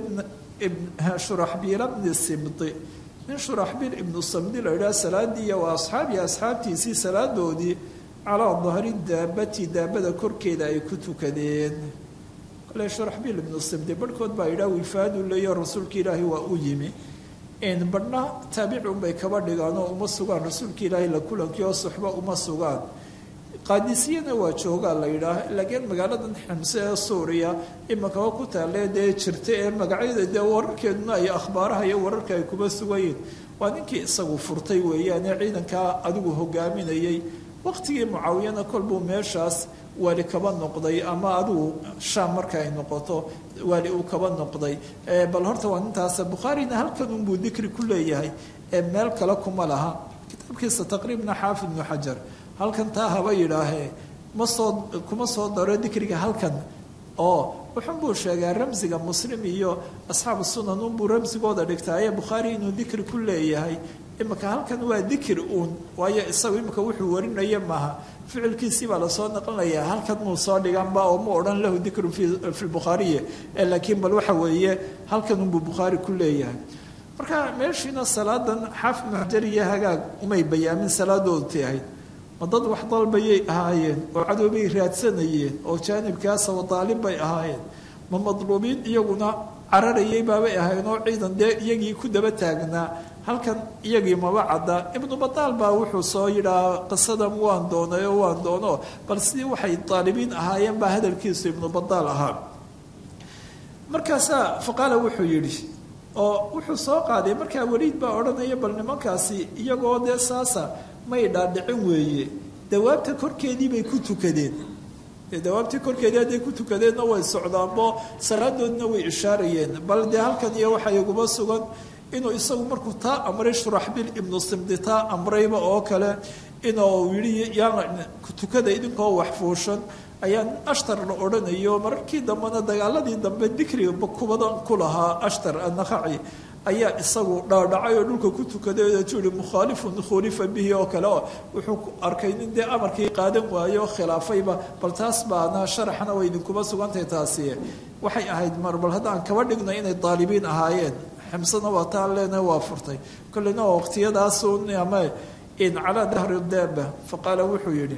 shuraxbiila bni simdi nin shuraxbiil ibnu samdi la idhaha salaadiiya waa asxaabii asxaabtiisii salaadoodii calaa dahri daabati daabada korkeeda ay ku tukadeen kale shuraxbiil ibnu simdi barhkood baa idhaha wifaadu leeyo rasuulka ilaahi waa u yimi badhna taabicunbay kaba dhigaanoo uma sugaan rasuulka ilaahi la kulankii oo suxba uma sugaan qaadisiyana waa joogaa la yidhaah laakiin magaaladan ximse ee suuriya imakaba ku taalee dee jirta ee magacyada dee wararkeeduna ay akhbaaraha iyo wararka ay kuba sugayiin waa ninkii isagu furtay weeyaane ciidankaa adigu hogaaminayay waqtigii mucaawiyana kolbuu meeshaas waali kaba noqday ama adigu shaam marka ay noqoto waali uu kaba noqday bal horta waa nintaas bukhaarina halkan unbuu dikri ku leeyahay ee meel kale kuma laha kitaabkiisa taqriibna xaafid ibnu xajar halkan taa haba yidhaahee ma soo kuma soo daro dikriga halkan oo wuxun buu sheegaa ramsiga muslim iyo asxaabu sunan unbuu ramsigooda dhigtaaye bukhaari inuu dikri ku leeyahay imika halkan waa dikri uun waayo isagu imika wuxuu warinaya maaha ficilkiisii baa lasoo naqlinayaa halkan muu soo dhiganba oo mu odhan lahu dikru fi lbukhaariyi laakiin bal waxa weeye halkan unbuu bukhaari ku leeyahay marka meeshiina salaadan xaafid ibnu xajar iyo hagaag umay bayaamin salaadoodatay ahayd ma dad wax dalbayay ahaayeen oo cadowbay raadsanayeen oo jaanibkaasa wadaalib bay ahaayeen ma madluubiin iyaguna cararayay baabay ahaayeen oo ciidan dee iyagii ku daba taagnaa halkan iyagii maba cadda ibnu badaal baa wuxuu soo yidhaa qisadan waan doonay oo waan doono bal sidii waxay daalibiin ahaayeen baa hadalkiisu ibnu badaal ahaa markaasaa faqaala wuxuu yidhi oo wuxuu soo qaaday markaa weliid baa odhanaya bal nimankaasi iyagoo dee saasa may dhaadhicin weeye dawaabta korkeedii bay ku tukadeen dawaabtii korkeedii hadday ku tukadeenna way socdaanbo salaadoodna way ishaarayeen bal dee halkan iyo waxa iguma sugan inuu isagu markuu taa amray shuraxbiil ibnu simdi taa amrayba oo kale inuu yidhi yaana tukada idinkoo waxfuushan ayaa nin ashtar la odhanayo mararkii dambena dagaaladii dambe dikriga kubadan ku lahaa ashtar annakhaci ayaa isagu dhaadhacay oo dhulka ku tukaday tuhi mukhaalifun khulifa bihi oo kale oo wuxuu arkay nin dee amarkii qaadan waayo khilaafayba bal taas baana sharaxna way idinkuba sugantahay taasi waxay ahayd mar bal haddaan kaba dhigno inay daalibiin ahaayeen ximsana waa taan leenahay waa furtay kolleyna waa waqtiyadaasun ama in calaa dahri daaba faqaala wuxuu yidhi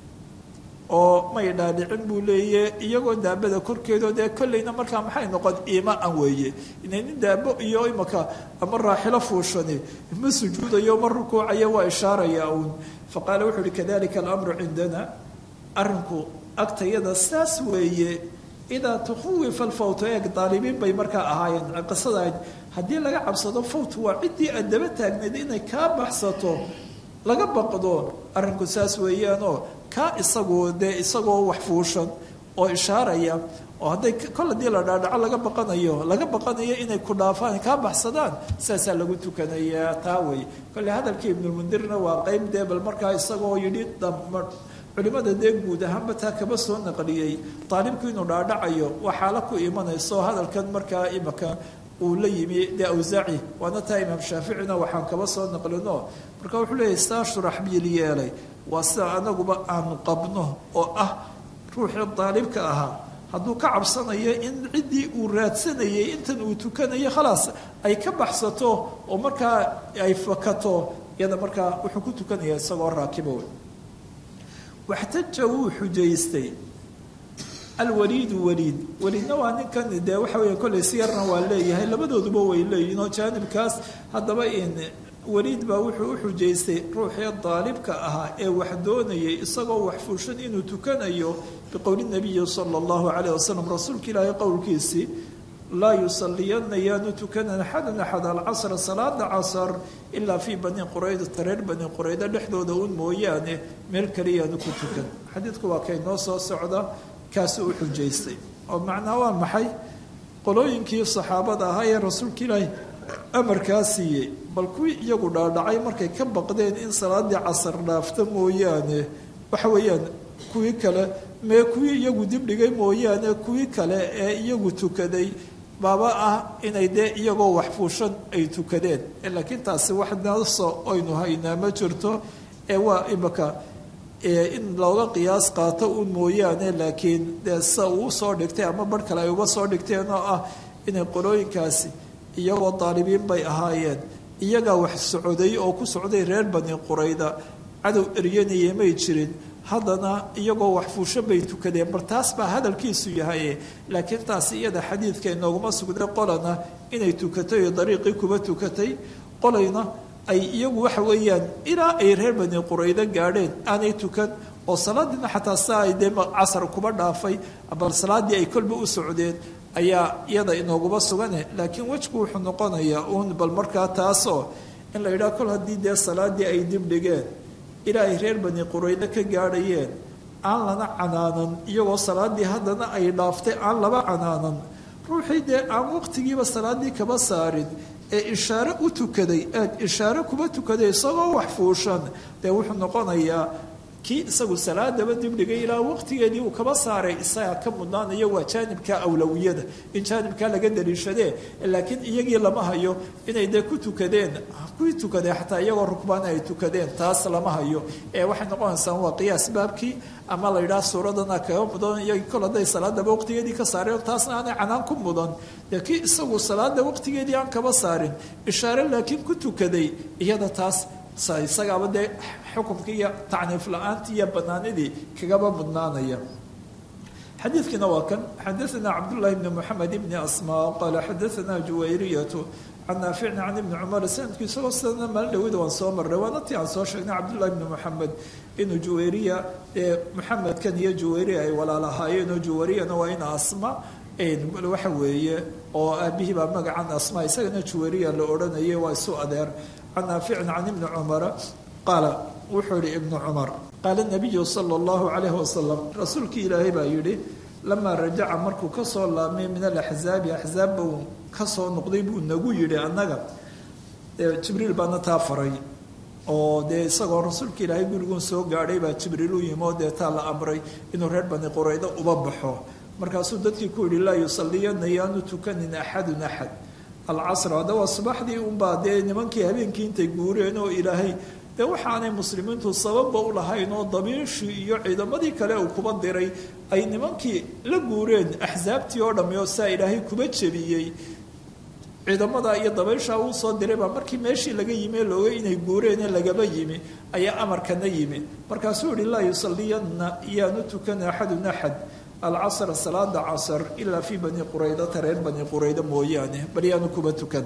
oo may dhaadhicin buu leeye iyagoo daabada korkeedoo dee kolleyna markaa maxay noqon iima an weeye inay nin daabo iyo imaka ama raaxilo fuushani ma sujuudayo ma rukuucayo waa ishaaraya uun faqaala wuxuu yihi kadalika alamru cindana arrinku agtayada saas weeye idaa tukhawifa alfawt eeg daalibiin bay markaa ahaayeen qisada haddii laga cabsado fawt waa ciddii aad daba taagnayd inay kaa baxsato laga baqdo arrinku saas weeyaanoo kaa isagu dee isagoo wax fuushan oo ishaaraya oo hadday kol haddii la dhaadhaco laga baqanayo laga baqanayo inay ku dhaafaan kaa baxsadaan saasaa lagu tukanayaa taa wey kolle hadalkii ibnulmundirna waa qeyb dee bal markaa isagoo yidhi culimada dee guud ahaanba taa kaba soo naqliyey daalibku inuu dhaadhacayo waa xaalo ku imanayso hadalkan markaa imaka uu la yimi dee awsaaci waana taa imaam shaaficina waxaan kaba soo naqlino marka wuxuu leeyahy saa shuraxbiil yeelay waa sida anaguba aanu qabno oo ah ruuxii daalibka ahaa hadduu ka cabsanayo in ciddii uu raadsanayay intan uu tukanayo khalaas ay ka baxsato oo markaa ay fakato iyada markaa wuxuu ku tukanaya isagoo raakibo waxtaja wuu xujaystay alwaliidu waliid waliidna waa ninkan dee waxa weeye kolley siyarna waa leeyahay labadooduba way leeyihin oo jaanibkaas haddaba in weliid baa wuxuu u xujaystay ruuxii daalibka ahaa ee wax doonayay isagoo wax fuushan inuu tukanayo biqowli nabiyi sala allahu calayh wasalam rasuulka ilaahay qowlkiisii laa yusaliyana yaanu tukanan axadan axad alcasra salaada casar ilaa fii bani quraydata reer bani qurayda dhexdooda un mooyaane meel kaliyaanu ku tukan xadiidku waa kay noo soo socda kaasuu u xujaystay oo macnaa waa maxay qolooyinkii saxaabada ahaa ee rasuulka ilaahay amarkaa siiyey bal kuwii iyagu dhaadhacay markay ka baqdeen in salaadii casar dhaafta mooyaane waxa weeyaan kuwii kale mee kuwii iyagu dibdhigay mooyaane kuwii kale ee iyagu tukaday baaba ah inay dee iyagoo wax fuushan ay tukadeen laakiin taasi wax naso aynu haynaa ma jirto ee waa imika in looga qiyaas qaato un mooyaane laakiin dee sida uu usoo dhigtay ama bar kale ay uga soo dhigteen oo ah inay qolooyinkaasi iyagoo daalibiin bay ahaayeen iyagaa wax socday oo ku socday reer bani qurayda cadow eryanaya may jirin haddana iyagoo wax fuusho bay tukadeen bar taas baa hadalkiisu yahay laakiin taasi iyada xadiidka inooguma sugday qolana inay tukatay oo dariiqii kuba tukatay qolayna ay iyagu waxa weeyaan ilaa ay reer bani quraydo gaadheen aanay tukan oo salaadiina xataa saa ay dee casar kuba dhaafay bal salaaddii ay kolba u socdeen ayaa iyada inooguma sugane laakiin wejku wuxuu noqonayaa uun bal markaa taasoo in la yidhaha kol haddii dee salaaddii ay dib dhigeen ilaa ay reer bani quraydo ka gaadhayeen aan lana canaanan iyagoo salaaddii haddana ay dhaaftay aan laba canaanan ruuxii dee aan waqtigiiba salaaddii kaba saarin ee ishaare u tukaday aad ishaare kuba tukaday isagoo wax fuushan dee wuxuu noqonayaa kii isagu salaadaba dibdhigay ilaa waqtigeedii uu kaba saaray isagaa ka mudnaanaya waa jaanibka awlawiyada in jaanibkaa laga daliishadee laakiin iyagii lama hayo inay dee ku tukadeen kuwii tukadee xataa iyagoo rukbaan ay tukadeen taas lama hayo ee waxay noqonaysaa waa qiyaas baabkii ama la yidhaha suuradana kaga mudan iyagii kol hadday salaadaba waqtigeedii ka saareen taasna aanay canaan ku mudan dee kii isagu salaada waqtigeedii aan kaba saarin ishaare laakiin ku tukaday iyada taas isagaaba dee xukumkii iyo tacniif la-aantii iyo banaanidii kagaba mudnaanaya xadiidkiina waa kan xadaana cabdullahi bni moxamed ibni asmaa qaala xadaana juwayriyatu can naaficin can ibni cumar sanadku isagoo sidana maalin dhawida waan soo marray waana tii aan soo sheegnay cabdullahi bni moxamed inuu juwayriya ee moxamedkan iyo juwayriya ay walaalahaayeen oo juwayriyana waa in asma waxa weeye oo aabihii baa magacan asma isagana juwayriya la odhanayay waa isu adeer can naaficin can ibni cumara qaala wuxuu yihi ibnu cumar qaala nabiyu sala allahu calayhi wasalam rasuulkii ilaahay baa yidhi lamaa rajaca markuu kasoo laabmay min alaxzaabi axzaabba uu kasoo noqday buu nagu yidhi annaga jibriil baana taa faray oo dee isagoo rasuulka ilaahay guriguun soo gaadhay baa jibriil u yimi oo dee taa la amray inuu reer bani quraydo uba baxo markaasuu dadkii ku yidhi laa yusaliyana yaanu tukanin axadun axad alcasr hadda waa subaxdii unbaa dee nimankii habeenkii intay guureen oo ilaahay dee waxaanay muslimiintu sababba u lahayn oo dabiishii iyo ciidamadii kale uu kuba diray ay nimankii la guureen axsaabtii oo dhammi oo saa ilaahay kuba jebiyey ciidamada iyo dabayshaa uu soo diray baa markii meeshii laga yimi ee looga inay guureene lagaba yimi ayaa amarkana yimi markaasuu yihi laa yusaliyana yaanu tukana axadun axad alcasra salaada casr ilaa fii bani quraydata reer bani qurayda mooyaane bal yaanu kuba tukan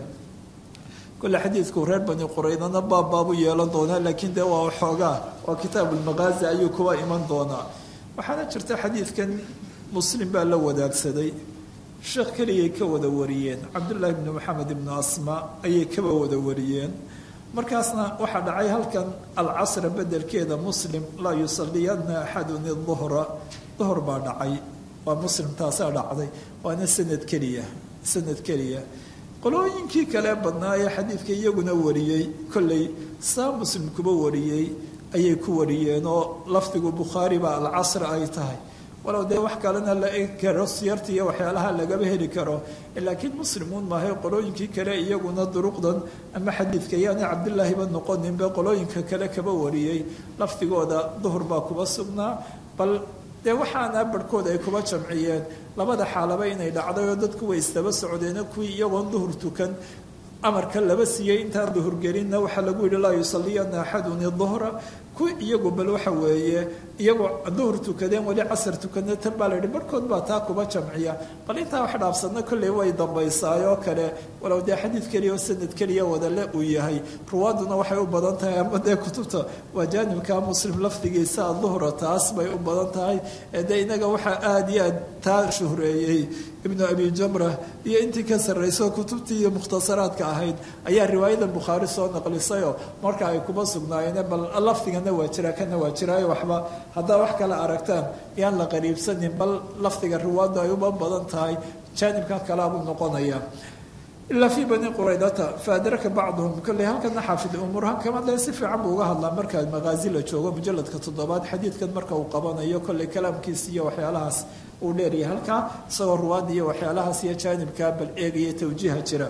kole xadiidku reer bani quraydana baab baabu yeelan doonaa laakiin dee waa xoogaa waa kitaabu lmaqaazi ayuu kuba iman doonaa waxaana jirta xadiidkan muslim baa la wadaagsaday sheekh keligay ka wada wariyeen cabdullaahi bni maxamed ibnu asma ayay kaba wada wariyeen markaasna waxaa dhacay halkan alcasra bedelkeeda muslim laa yusaliyana axadun iduhra duhur baa dhacay waa muslim taasaa dhacday waana sanad keliya sanad keliya qolooyinkii kale badnaa ee xadiidka iyaguna wariyey kolley saa muslim kuba wariyey ayay ku wariyeen oo lafdigu bukhaari baa alcasr ay tahay walow dee wax kalena la egi karo siyarta iyo waxyaalaha lagaba heli karo laakiin muslimuun maahay qolooyinkii kale iyaguna duruqdan ama xadiidka yaana cabdilaahiba noqoninba qolooyinka kale kaba wariyey lafdigooda duhur baa kuba sugnaa bal dee waxaana barhkood ay kuba jamciyeen labada xaalaba inay dhacday oo dadku way isdaba socdeeno kuwii iyagoon duhur tukan amarka laba siiyey intaan duhurgelinna waxaa lagu yihi laa yusaliyana axadun iduhra ku iyagu bal waxa weeye iyagoo duhur tukadeen weli casar tukadna tan baa la yidhi barhkood baa taa kuba jamciya bal intaa wax dhaafsadna kolley way dambaysaayoo kale walow dee xadiid keliya oo sanad keliya wadale uu yahay ruwaaduna waxay u badan tahay ama dee kutubta waa jaanibka muslim lafdigiisa duhra taas bay u badan tahay dee inaga waxaa aada iyo aad taa shuhreeyey ibnu abi jamra iyo intii ka sarrayso kutubtii iyo mukhtasaraadka ahayd ayaa riwaayadan bukhaari soo naqlisayoo marka ay kuma sugnaayeen bal lafdigana waa jira kana waa jiraayo waxba haddaa wax kale aragtaan yaan la qariibsanin bal lafdiga riwaadu ay uma badan tahay jaanibkan kalaabuu noqonaya ilaa fii bani quraydata faadraka bacduhum kolley halkana xaafid umuurhan kama dee si fiican buu uga hadlaa marka maqaazi la joogo mujaladka toddobaad xadiidkan marka uu qabanayo kolley kalaamkiisa iyo waxyaalahaas uu dheeryahay halkaa isagoo ruwaada iyo waxyaalahaas iyo jaanibkaa bal eegaya tawjiiha jira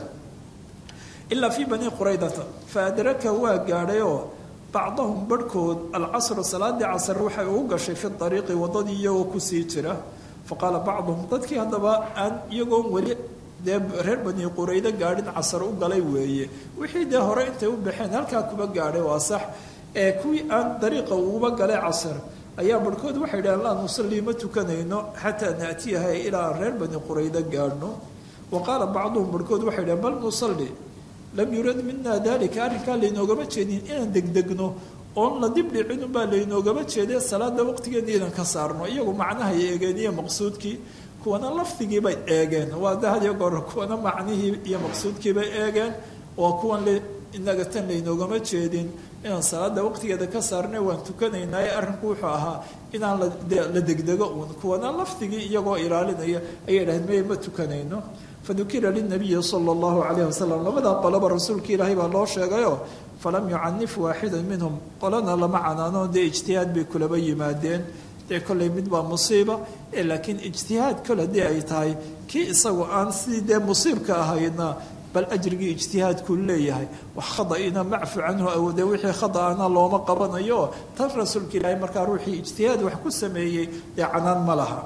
ilaa fii bani quraydata faadraka waa gaadhayoo bacdahum barhkood alcasru salaadii casr waxay ugu gashay fi ariiqi wadadii iyagoo kusii jira faqaala bacduhum dadkii haddaba aan iyagoon weli dee reer bani quraydo gaadhin casar u galay weeye wixii dee hore intay u baxeen halkaa kuba gaadhay waa sax ee kuwii aan dariiqa uguba galay casar ayaa barhkood waxay dhaheen laa nusallii ma tukanayno xataa naatiyaha ilaa aan reer bani quraydo gaadhno wa qaala bacduhum barhkood waxay dhaheen bal nusalli lam yurad mina dalika arrinkaa laynoogama jeedin inaan degdegno oon la dib dhicinunbaa laynoogama jeede salaada waqtigeena inaan ka saarno iyagu macnahay eegeen iyo maqsuudkii kuwana lafdigiibay eegeen waa dahadiyo goor kuwana macnihii iyo maqsuudkiibay eegeen waa kuwan le inaga tan laynoogama jeedin inaan salaada waqtigeeda ka saarnay waan tukanaynaaye arrinku wuxuu ahaa inaan la degdego uun kuwana lafdigii iyagoo ilaalinaya ayay dhahayd maya ma tukanayno fadukira linabiyi sala allahu calayhi wasalam labadaa qoloba rasuulka ilaahay baa loo sheegayoo falam yucanif waaxida minhum qolana lama canaano dee ijtihaad bay kulaba yimaadeen dee kolley mid baa musiiba laakiin ijtihaad kol haddii ay tahay kii isagu aan sidii dee musiibka ahaydna bal ajrigii ijtihaadkuu leeyahay wax khadaina macfu canhu awode wixii khadaana looma qabanayo tan rasuulka ilaahay markaa ruuxii ijtihaad wax ku sameeyey dee canaan ma laha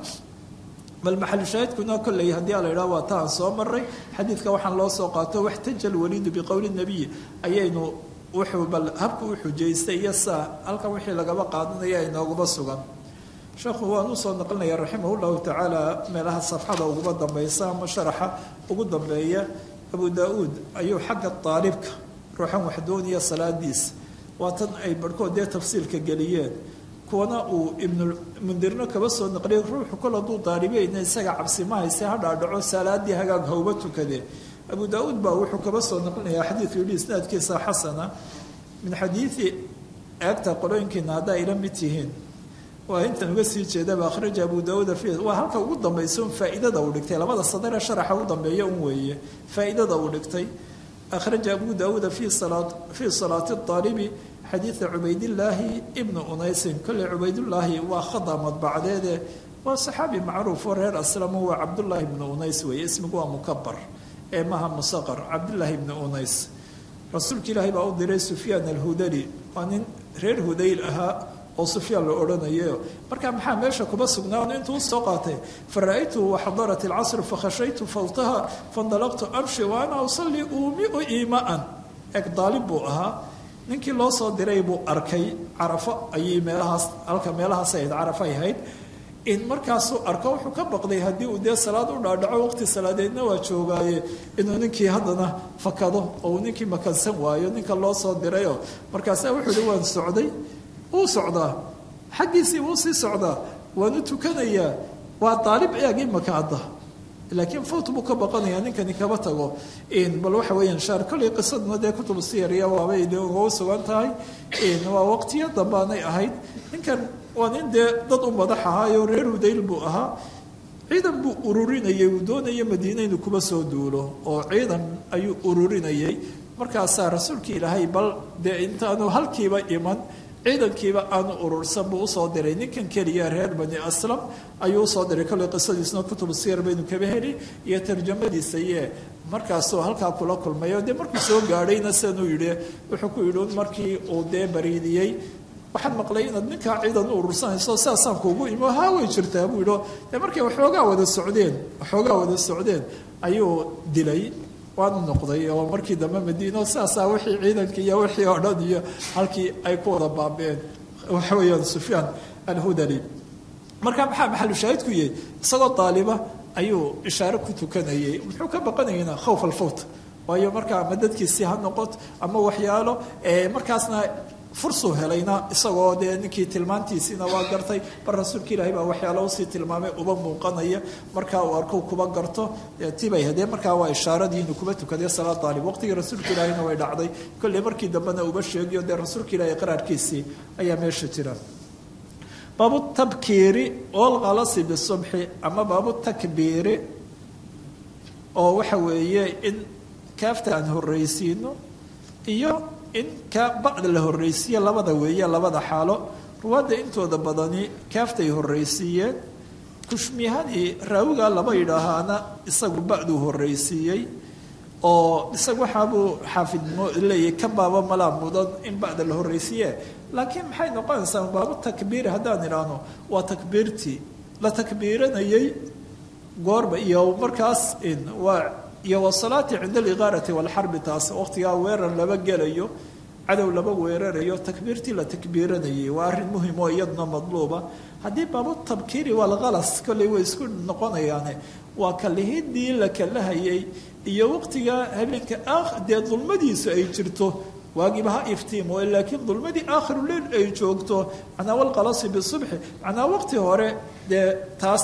bal maxalu shaahidkuna kolley haddii a la idhaha waa ta aan soo maray xadiidka waxaan loo soo qaato waxtaja alwaliidu biqowli nabiy ayaynu wuxuu bal habka u xujaystay iyo saa halkan wixii lagaba qaadanaya inooguma sugan sheekhu waan usoo naqlinaya raximah llahu tacaala meelaha safxada uguba dambaysa ama sharaxa ugu dambeeya abu daa-uud ayuu xagga daalibka ruuxan waxdooniya salaadiisa waa tan ay barhkood dee tafsiilka geliyeen kuwana uu ibnulmundirno kaba soo naqliyay ruuxu kol hadduu daalibeyna isaga cabsi ma hayse ha dhaadhaco salaadii hagaag hawba tukadee abu daa-uud baa wuxuu kaba soo naqlinayaa xadiidku yidhi isnaadkiisa xasana min xadiidi eegta qolooyinkiina haddaa ila mid tihiin waa intan uga sii jeedaba akhraja abu daauuda fi waa halka ugu dambaysa un faa'iidada uu dhigtay labada sadare sharaxa u dambeeya un weeye faa'iidada uu dhigtay akhraja abu daauuda fi salaa fii salaati daalibi xadiida cubaydillaahi ibnu unaysin kolley cubaydullaahi waa khada madbacdeede waa saxaabi macruuf oo reer aslamo waa cabdullaahi ibnu unays weeye ismigu waa mukabar ee maha musaqar cabdullaahi ibnu unays rasuulka ilaahay baa u diray sufyaan alhudali waa nin reer hudayl ahaa oo sufyaan la odhanayo marka maxaa meesha kuma sugnaan intuu usoo qaatay fa ra-aytuhu waxadarat alcasr fakhashaytu fawtaha faindalaqtu amshi wa ana usalli uumiu iimaan eg daalib buu ahaa ninkii loo soo diray buu arkay carafo ayay meelahaas halka meelahaas ahayd carafay ahayd in markaasuu arko wuxuu ka baqday haddii uu dee salaad u dhaadhaco waqti salaadeedna waa joogaaye inuu ninkii haddana fakado oo uu ninkii makansan waayo ninka loo soo dirayoo markaasa wuxuu hi waan socday wuu socdaa xaggiisii wuu sii socdaa waanu tukanayaa waa daalib eeg imaka hadda laakiin fawt buu ka baqanayaa ninkani kaba tago bal waxa weeyaan shaar kolley qisaduna dee kutubu siyariya waabay de uga sugan tahay waa waqtiyo dambaanay ahayd ninkan waa nin dee dad u madax ahaayo reer hudayl buu ahaa ciidan buu ururinayay uu doonaya madiina inuu kuba soo duulo oo ciidan ayuu ururinayay markaasaa rasuulkii ilaahay bal dee intaanu halkiiba iman ciidankiiba aanu urursan buu usoo diray ninkan keliya reer bani aslam ayuu usoo diray kolley qisadiisna kutubu siyar baynu kaba heli iyo tarjamadiisa iye markaasuu halkaa kula kulmayo dee markuu soo gaadhayna sidanuu yidhi wuxuu ku yidhi markii uu dee bariidiyey waxaan maqlay inaad ninkaa ciidan u urursanayso sidaasaan kuugu imo haa way jirtaa buu yidhi dee markay waxoogaa wada socdeen waxoogaa wada socdeen ayuu dilay waanu noqday oo markii dambe madiino saasaa wixii ciidankii iyo wixii oo dhan iyo halkii ay ku wada baabeen waxa weeyaan sufyaan alhudali marka maxaa maxalu shaahidku yahay isagoo daaliba ayuu ishaare ku tukanayay muxuu ka baqanayana khawf alfawt waayo markaa ama dadkiisii ha noqoto ama waxyaalo markaasna fursuu helayna isagoo dee ninkii tilmaantiisiina waa gartay bar rasuulka ilaahay baa waxyaalo usii tilmaamay uba muuqanaya markaa uu arko kuba garto tibay hadee markaa waa ishaaradii inuu kuba tukaday salaad daalib waqtigii rasuulka ilaahayna way dhacday kolley markii dambena uba sheegiyo dee rasuulka ilaahay qaraarkiisii ayaa meesha jira baabu tabkiiri olkalasi bisubxi ama baabu takbiiri oo waxa weeye in kaafta aan horreysiino iyo in ka bacda la horreysiiye labada weeye labada xaalo ruwaadda intooda badani kaaftay horreysiiyeen kushmihadii raawigaa laba yidhaahaana isagu bacduu horreysiiyey oo isaga waxaabuu xaafid leeyahy ka baaba malaa mudan in bacda la horreysiiye laakiin maxay noqonaysaa baabu takbiiri haddaan idhaahno waa takbiirtii la takbiiranayay goorba iyo markaas waa iyo wasalaati cinda aliqaarati walxarbi taas waqtigaa weerar laba gelayo cadow laba weerarayo takbiirtii la takbiiranayay waa arrin muhim oo iyaduna madluuba haddii baabu tabkiiri walkalas kolley way isku noqonayaane waa kalihidii la kalahayay iyo waqtigaa habeenka dee dulmadiisu ay jirto waagiiba ha iftiimo laakiin dulmadii aakhiruleil ay joogto macnaa walqalasi bisubxi macnaa waqti hore dee taas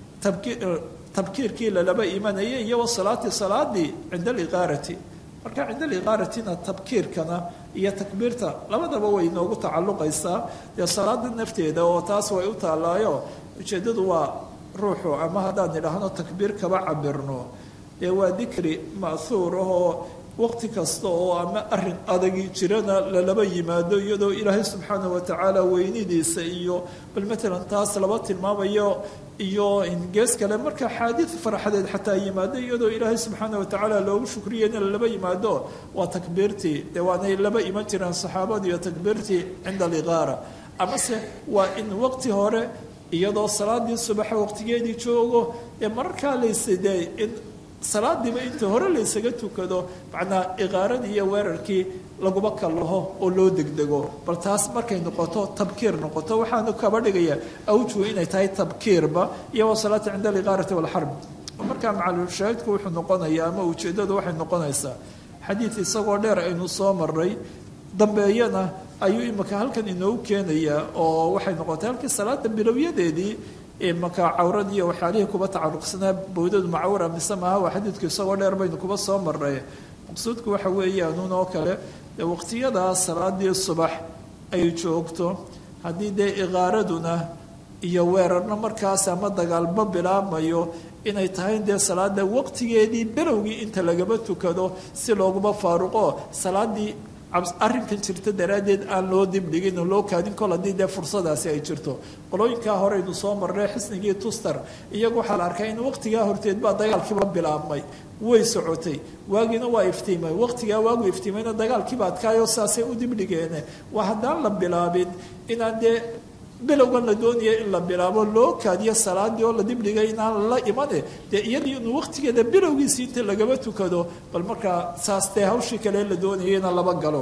tabkiirkii lalaba imanayay iyo wasalaati salaadii cinda aliqaarati marka cinda aliqaaratina tabkiirkana iyo takbiirta labadaba way inoogu tacalluqaysaa dee salaada nafteeda oo taas way u taallaayo ujeeddadu waa ruuxu ama haddaan idhaahno takbiir kaba cabirno dee waa dikri ma'huur ahoo waqti kasta oo ama arin adagi jirana lalaba yimaado iyadoo ilaahay subxaana watacaala weynidiisa iyo bal matalan taas laba tilmaamayo iyo gees kale marka xaadid farxadeed xataa yimaado iyadoo ilaahay subxaana watacaala loogu shukriyana lalaba yimaado waa takbiirtii dee waanay laba iman jireen saxaabadu iyo takbiirtii cinda aliqaara amase waa in waqti hore iyadoo salaadii subaxa waqtigeedii joogo ee mararkaa laysidee in salaadiiba inta hore laysaga tukado macnaa iqaaradii iyo weerarkii laguma kallaho oo loo degdego bal taas markay noqoto tabkiir noqoto waxaanu kaba dhigayaa awjuhu inay tahay tabkiirba iyo wasalaati cinda aliqaarati walxarb markaa macalushaahidku wuxuu noqonayaa ama ujeeddadu waxay noqonaysaa xadiid isagoo dheer aynu soo maray dambeeyana ayuu imika halkan inoogu keenayaa oo waxay noqotay halkii salaada bilowyadeedii markaa cawrad iyo waxyaalihii kuba tacaluqsanaa bowdadu macawra mise maaha waa xadiidku isagoo dheer baynu kuba soo marnay maqsuudku waxa weeyaanuun oo kale waqtiyadaa salaadii subax ay joogto haddii dee iqaaraduna iyo weerarna markaas ama dagaalba bilaabmayo inay tahay dee salaada waqtigeedii bilowgii inta lagaba tukado si looguma faaruqo salaadii arrinkan jirta daraaddeed aan loo dibdhigin oo loo kaadin kol haddii dee fursadaasi ay jirto qolooyinkaa horeynu soo marnay xisnigii tuster iyagu waxaa la arkay in waqtigaa horteed baa dagaalkiiba bilaabmay way socotay waagiina waa iftiimay waqtigaa waagu iftiimayna dagaalkiiba adkaayo saasay u dibdhigeene waa haddaan la bilaabin inaan dee bilowgan la doonaya in la bilaabo loo kaadiyo salaadii oo la dibdhigay inaan la imane dee iyadii inuu waqtigeeda bilowgiisii inta lagaba tukado bal markaa saas dee hawshii kale la doonaya ina laba galo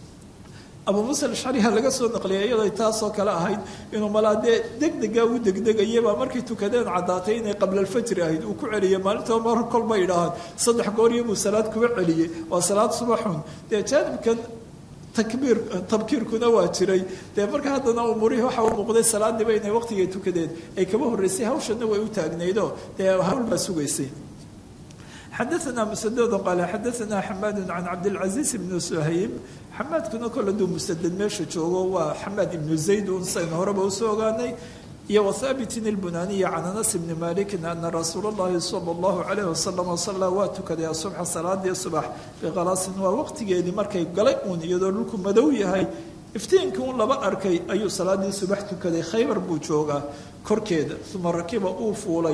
abu muuse alashcariha laga soo naqliyay iyadoo taasoo kale ahayd inuu malaa dee degdega u degdegayaba markay tukadeen caddaatay inay qabla alfajri ahayd uu ku celiyay maalinta mar kolba idhaahaan saddex gooriyo buu salaad kuba celiyey waa salaad subaxun dee jaanibkan takbiir tabkiirkuna waa jiray dee marka haddana umuurihii waxa u muuqday salaadiiba inay waqtigay tukadeen ay kaba horreysay hawshana way u taagnaydo dee hawl baa sugaysay xadaثna msdd qaale xadaثna xamaad can cabdاlcaزiiz bn shayb xamaadkuna kol haduu musaded meesha joogo waa xamaad ibnu zayd un saynu horeba usoo ogaanay iyo whaabitin اlbunaniyi can anas bni maliki ana rasuul اllahi salى اllahu alayh wasalam sallaa waa tukaday asubxa salaadii subax bikalaasin waa waqtigeedii markay galay uun iyadoo dhulku madow yahay iftiinkii un laba arkay ayuu salaadii subax tukaday khaybar buu joogaa korkeeda uma rakiba uu fuulay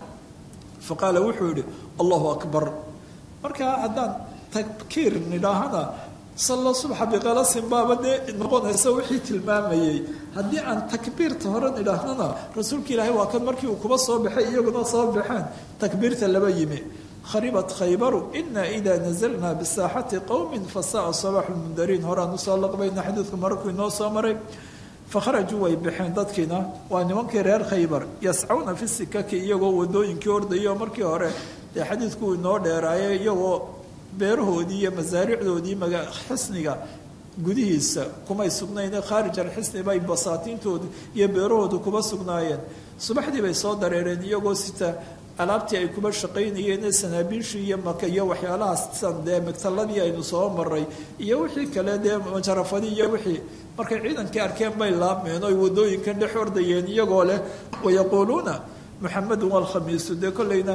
faqaala wuxuu yihi allahu akbar markaa haddaan tabkiir nidhaahana salla subxa biqalasin baaba dee noqonaysa wixii tilmaamayey haddii aan takbiirta hore nidhaahnana rasuulka ilaahay waa kan markii uu kuba soo baxay iyaguna soo baxeen takbiirta laba yimi kharibat khaybaru ina ida nazalna bisaaxati qowmin fasaaa sabaxu lmundariin horaan usoo laqbayna xadiidku mararkuu inoo soo maray fakharajuu way baxeen dadkiina waa nimankii reer khaybar yascawna fi sikaki iyagoo wadooyinkii ordaya oo markii hore dee xadiidku inoo dheeraaye iyagoo beerahoodii iyo masaaricdoodii xisniga gudihiisa kumay sugnayne khaarij alxisni bay basaatiintoodu iyo beerahoodu kuma sugnaayeen subaxdii bay soo dareereen iyagoo sita alaabtii ay kuba shaqaynayeen sanaabiishii iyo maka iyo waxyaalahaas san dee magtaladii aynu soo maray iyo wixii kale dee majarafadii iyo wixii markay ciidankii arkeen bay laabmeen oy wadooyinkan dhex ordayeen iyagoo leh wayaquuluuna muxamedun walkhamiisu dee kollayna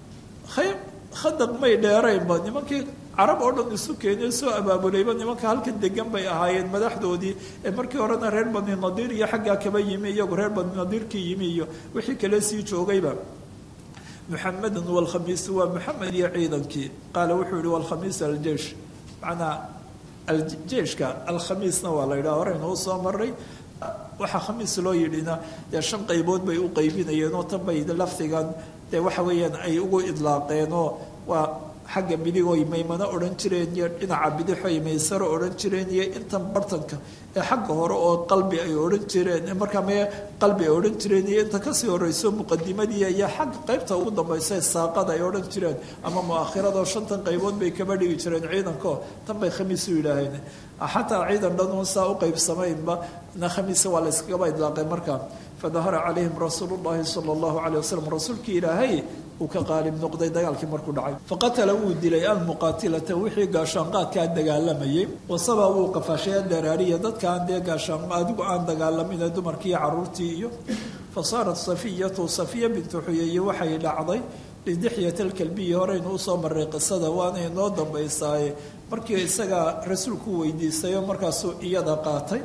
khadaq may dheeraynba nimankii carab oo dhan isu keenay soo abaabulayba nimanka halkan degan bay ahaayeen madaxdoodii ee markii horena reer bani nadiir iyo xaggaa kaba yimi iyagu reer bani nadiirkii yimi iyo wixii kale sii joogayba muxamedun walkhamiisu waa muxamed iyo ciidankii qaala wuxuu yihi walkhamiisu aljeish macnaa aljeeshka alkhamiisna waa la yidhaha horeynuu soo maray waxaa khamiis loo yidhina dee shan qaybood bay u qaybinayeen oo tan bay lafdigan dee waxa weeyaan ay ugu idlaaqeenoo waa xagga midigoy maymano odhan jireen iyo dhinaca bidixoy maysaro odhan jireen iyo intan bartanka ee xagga hore oo qalbi ay odhan jireen markaa mee qalbi ay odhan jireen iyo inta kasii horeyso muqadimadii iyo xagga qaybta ugu dambaysa saaqada ay odhan jireen ama muakhirado shantan qaybood bay kaba dhigi jireen ciidanko tan bay khamiis u yidhaaheen xataa ciidan dhan saa u qaybsamaynba na khamiisa waa la yskagaba idlaaqay markaa fadahara calayhim rasuulu llahi sala allahu calay wasalam rasuulkii ilaahay uu ka qaalib noqday dagaalkii markuu dhacay faqatala wuu dilay almuqaatilata wixii gaashaanqaadkaa dagaalamayay wasaba wuu qafaashay adaraariya dadkaan dee gaashaan adigu aan dagaalamin dumarkii caruurtii iyo fa saarat safiyatu safiya bintu xuyeeye waxay dhacday lidixyat alkalbiyi horeynu usoo maray qisada waana inoo dambaysaaye markii isagaa rasuulku weydiisayo markaasuu iyada qaatay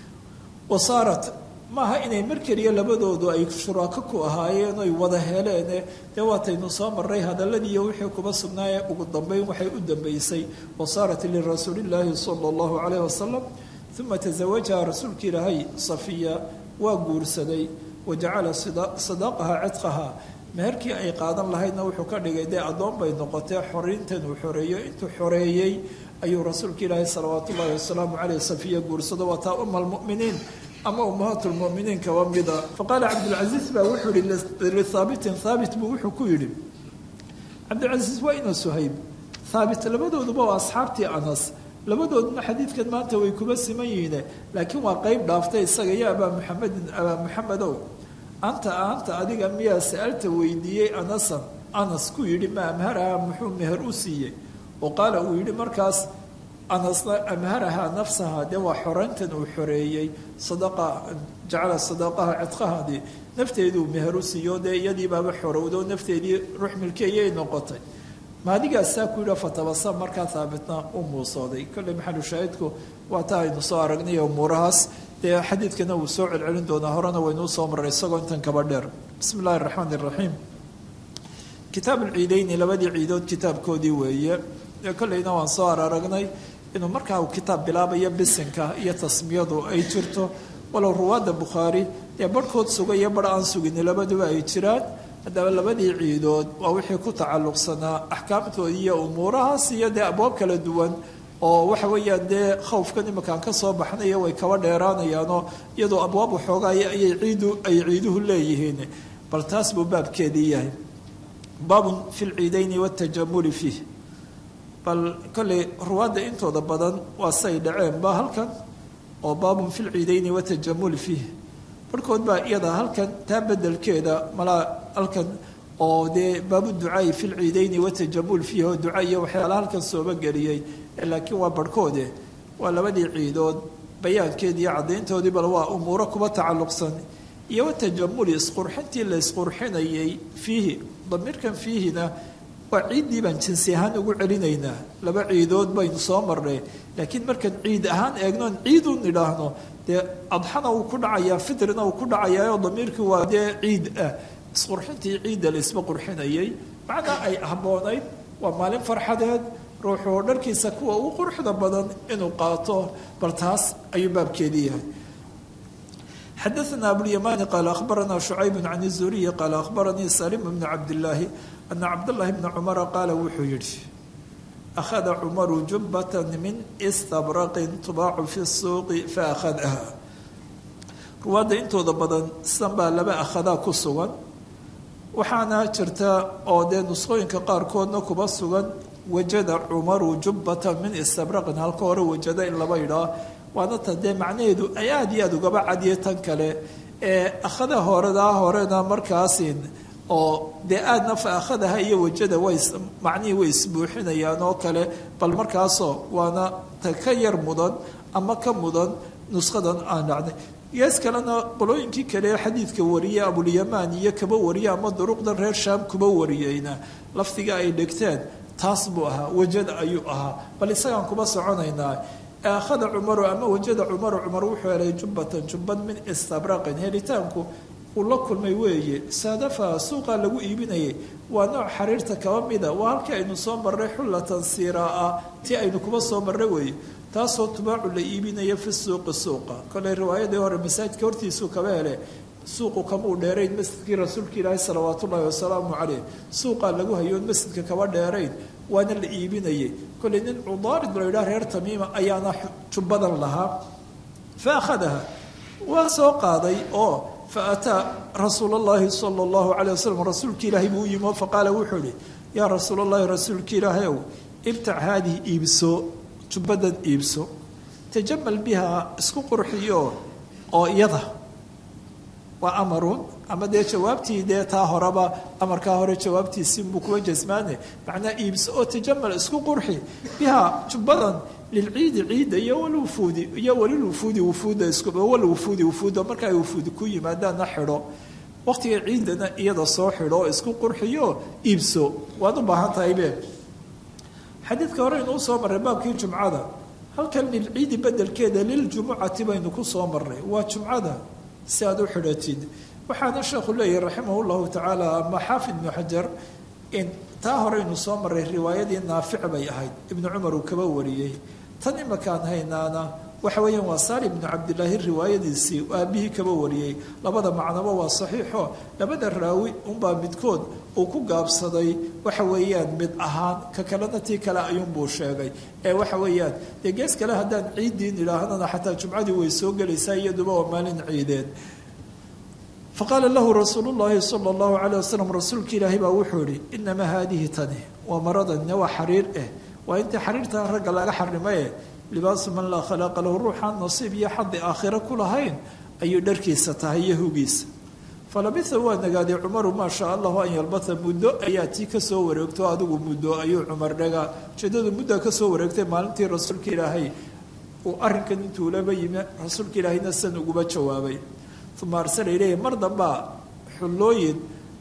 wasaarat maaha inay mar keliya labadoodu ay shuraako ku ahaayeen oy wada heleene dee waataynu soo maray hadalladiiyo wixii kuba sugnaaye ugu dambeyn waxay u dambeysay wasaarat lirasuulillaahi sala allahu calayh wasalam uma tasawajaha rasuulka ilaahay safiya waa guursaday wa jacala sadaaqaha cidqaha meherkii ay qaadan lahaydna wuxuu ka dhigay dee addoon bay noqotee xoriintan uu xoreeyo intuu xoreeyey ayuu rasuulka ilaahay salawaatu ullahi wasalaamu caleyh safiya guursado waa taa uma almu'miniin ama ummahaat lmuminiin kaba mida faqaala cabdulcasiis baa wuxuu yihi lihaabitin haabit buu wuxuu ku yidhi cabdilcasiis waa ina suhayb haabit labadooduba waa asxaabtii anas labadooduna xadiidkan maanta way kuba siman yihiine laakiin waa qeyb dhaaftay isaga iyo abaa muxamedin abaa muxamedow anta anta adiga miyaa sa-alta weydiiyey anasan anas ku yidhi ma amharaha muxuu meher u siiyey oo qaala uu yidhi markaas anasna amharahaa nafsaha dee waa xoreyntan uu xoreeyey sadaqa jacala sadaqaha cidqahadii nafteeduu meher u siiyo dee iyadii baaba xorowdo nafteedii ruux milkeeyay noqotay maadigaasaa ku yidhi fatabasa markaa haabitna u muusooday kolley maxalu shaahidku waa taa aynu soo aragnay umuurahaas dee xadiidkana wuu soo celcelin doonaa horena waynuu soo maray isagoo intan kaba dheer bismi illahi raxmaan iraxiim kitaab ulciideyni labadii ciidood kitaabkoodii weeye dee kolleyna waan soo araragnay inuu markaa uu kitaab bilaabayo bisinka iyo tasmiyadu ay jirto walow ruwaadda bukhaari dee barhkood suga iyo barh aan sugini labaduba ay jiraan haddaba labadii ciidood waa wixii ku tacalluqsanaa axkaamtoodi iyo umuurahaas iyo dee abwaab kala duwan oo waxa weeyaan dee khawfkan iminkaan ka soo baxnayo way kaba dheeraanayaanoo iyadoo abwaab waxoogaay ayay ciidu ay ciiduhu leeyihiin bal taas buu baabkeedii yahay baabun fi lciideyni watajamuli fiih bal kolley ruwaadda intooda badan waa say dhaceenba halkan oo baabun fi lciideyni watajamuli fiih barhkood baa iyada halkan taa bedelkeeda malaa halkan oo dee baabu ducaai fi lciideyni watajamul fiih oo duca iyo waxyaala halkan sooba geliyey laakiin waa barhkoode waa labadii ciidood bayaankeedii iyo caddayntoodii bal waa umuuro kuba tacalluqsan iyo watajamuli isqurxintii la isqurxinayay fiihi damiirkan fiihina waa ciiddii baan jinsi ahaan ugu celinaynaa laba ciidood baynu soo marnay laakiin markaan ciid ahaan eegnoon ciidun idhaahno dee adxana uu ku dhacayaa fitrina uu ku dhacayaa oo damiirkii waa dee ciid ah isqurxintii ciidda la isba qurxinayay macnaa ay habboonayd waa maalin farxadeed ruuxuu dharkiisa kuwa ugu quruxda badan inuu qaato bal taas ayuu baabkeedii yahay xadaثna abulymani qaala akhbarana shucayb can الzuriyi qaala akhbaranii salim bn cabdillaahi ana cabdاllahi bna cumara qaala wuxuu yihi akhada cumaru jubbata min istabraqin tubaacu fi الsuuqi faakhadaha ruwaadda intooda badan sidan baa laba akhadaa ku sugan waxaana jirta oo dee nusqooyinka qaarkoodna kuba sugan wajada cumaru jubbatan min istabraqin halka hore wajada in laba idhaa waana ta dee macnaheedu ay aada iyo aada ugaba cadiye tan kale ee akhada horedaa horena markaasin oo dee aadna fa akhadaha iyo wajada way macnihii way isbuuxinayaan oo kale bal markaasoo waana ta ka yar mudan ama ka mudan nusqadan aan dhacday gees kalena qolooyinkii kale xadiidka wariye abulyamaan iyo kaba wariye ama duruqdan reer shaam kuba wariyeyna lafdiga ay dhegteen taas buu ahaa wajada ayuu ahaa bal isagaan kuba soconaynaa akhada cumaru ama wajada cumaru cumar wuxuu helay jubbatan jubbad min istabraqin helitaanku uu la kulmay weeye saadafa suuqa lagu iibinayay waa nooc xariirta kaba mida waa halkii aynu soo marray xullatan siiraa ti aynu kuba soo marray weeye taasoo tubaacu la iibinaya fi suuqi suuqa koley riwaayadii hore masaajidka hortiisuu kaba hele suuqu kamuu dheerayn masjidkii rasuulka ilaahi salawaat ullaahi wasalaamu caleyh suuqaa lagu hayoon masjidka kaba dheerayn waana la iibinayay koley nin cudaarid la yidhaha reer tamiima ayaana jubbadan lahaa fa akhadaha waa soo qaaday oo fa ataa rasuul allahi sala allahu caleyh wasalam rasuulka ilaahay buu u yimi oo faqaala wuxuu ihi yaa rasuul allahi rasuulka ilaahay ow ibtac haadihi iibso jubbadan iibso tajamal biha isku qurxiyo oo iyada waa amarun ama dee jawaabtii dee taa horeba amarkaa hore jawaabtiisi buu kuwa jasmaane macnaa iibso oo tajamal isku qurxi biha jubbadan lilciidi ciidda iyo walwufuudi iyo walilwufuudi wufuudda iswalwufuudi wufuudda marka ay wufuudi ku yimaadaanna xidho waqtiga ciiddana iyada soo xidho oo isku qurxiyo iibso waad u baahan tahay be xadiidka hore inuu soo marray baabkii jumcada halkan lilciidi bedelkeeda liljumucati baynu ku soo marray waa jumcada si aad u xidhatid waxaana sheekhu leeyahay raximah llahu tacaala ama xaafid ibnu xajar in taa horeynu soo marray riwaayadii naafic bay ahayd ibnu cumar uu kaba wariyey tan imakaan haynaana waxa weeyaan waa saali ibnu cabdilaahi riwaayadiisii aabihii kaba wariyey labada macnaba waa saxiixo labada raawi unbaa midkood uu ku gaabsaday waxa weeyaan mid ahaan ka kalena tii kale ayuunbuu sheegay ee waxa weeyaan dee gees kale haddaan ciiddiin idhaahnana xataa jumcadii way soo gelaysaa iyaduba waa maalin ciideed faqaala lahu rasuulu llaahi sala allahu caleyh wasalam rasuulka ilaahay baa wuxuu ihi inamaa haadihi tani waa maradanina waa xariir eh waa intii xariirtan ragga laga xarimaye libaasu man laa khalaaqa lahu ruuxaan nasiib iyo xadi aakhiro ku lahayn ayuu dharkiisa tahay iyo hugiisa falabitha waa nagaaday cumaru maa shaa allahu an yalbata muddo ayaa tii kasoo wareegto adigu muddo ayuu cumar dhagaa ujeedadu muddaa kasoo wareegtay maalintii rasuulka ilaahay uu arrinkan intuu laba yimi rasuulka ilaahayna san uguba jawaabay uma arsala ileyhi mar dambaa xullooyin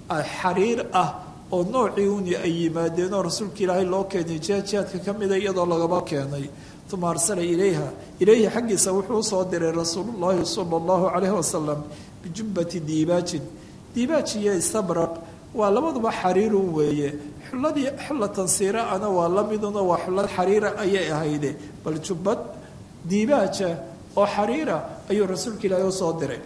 xariir ah oo noocii uni ay yimaadeenoo rasuulka ilaahay loo keenay jihaadjihaadka ka mida iyadoo lagaba keenay uma arsala ilayha ilayhi xaggiisa wuxuu usoo diray rasuulullaahi sala allahu calayhi wasalam bijubbati diibaajin diibaaj iyo istabraq waa labaduba xariirun weeye xulladii xullatan siiraana waa la miduna waa xullad xariira ayay ahayde bal jubbad diibaaja oo xariira ayuu rasuulka ilaahay usoo diray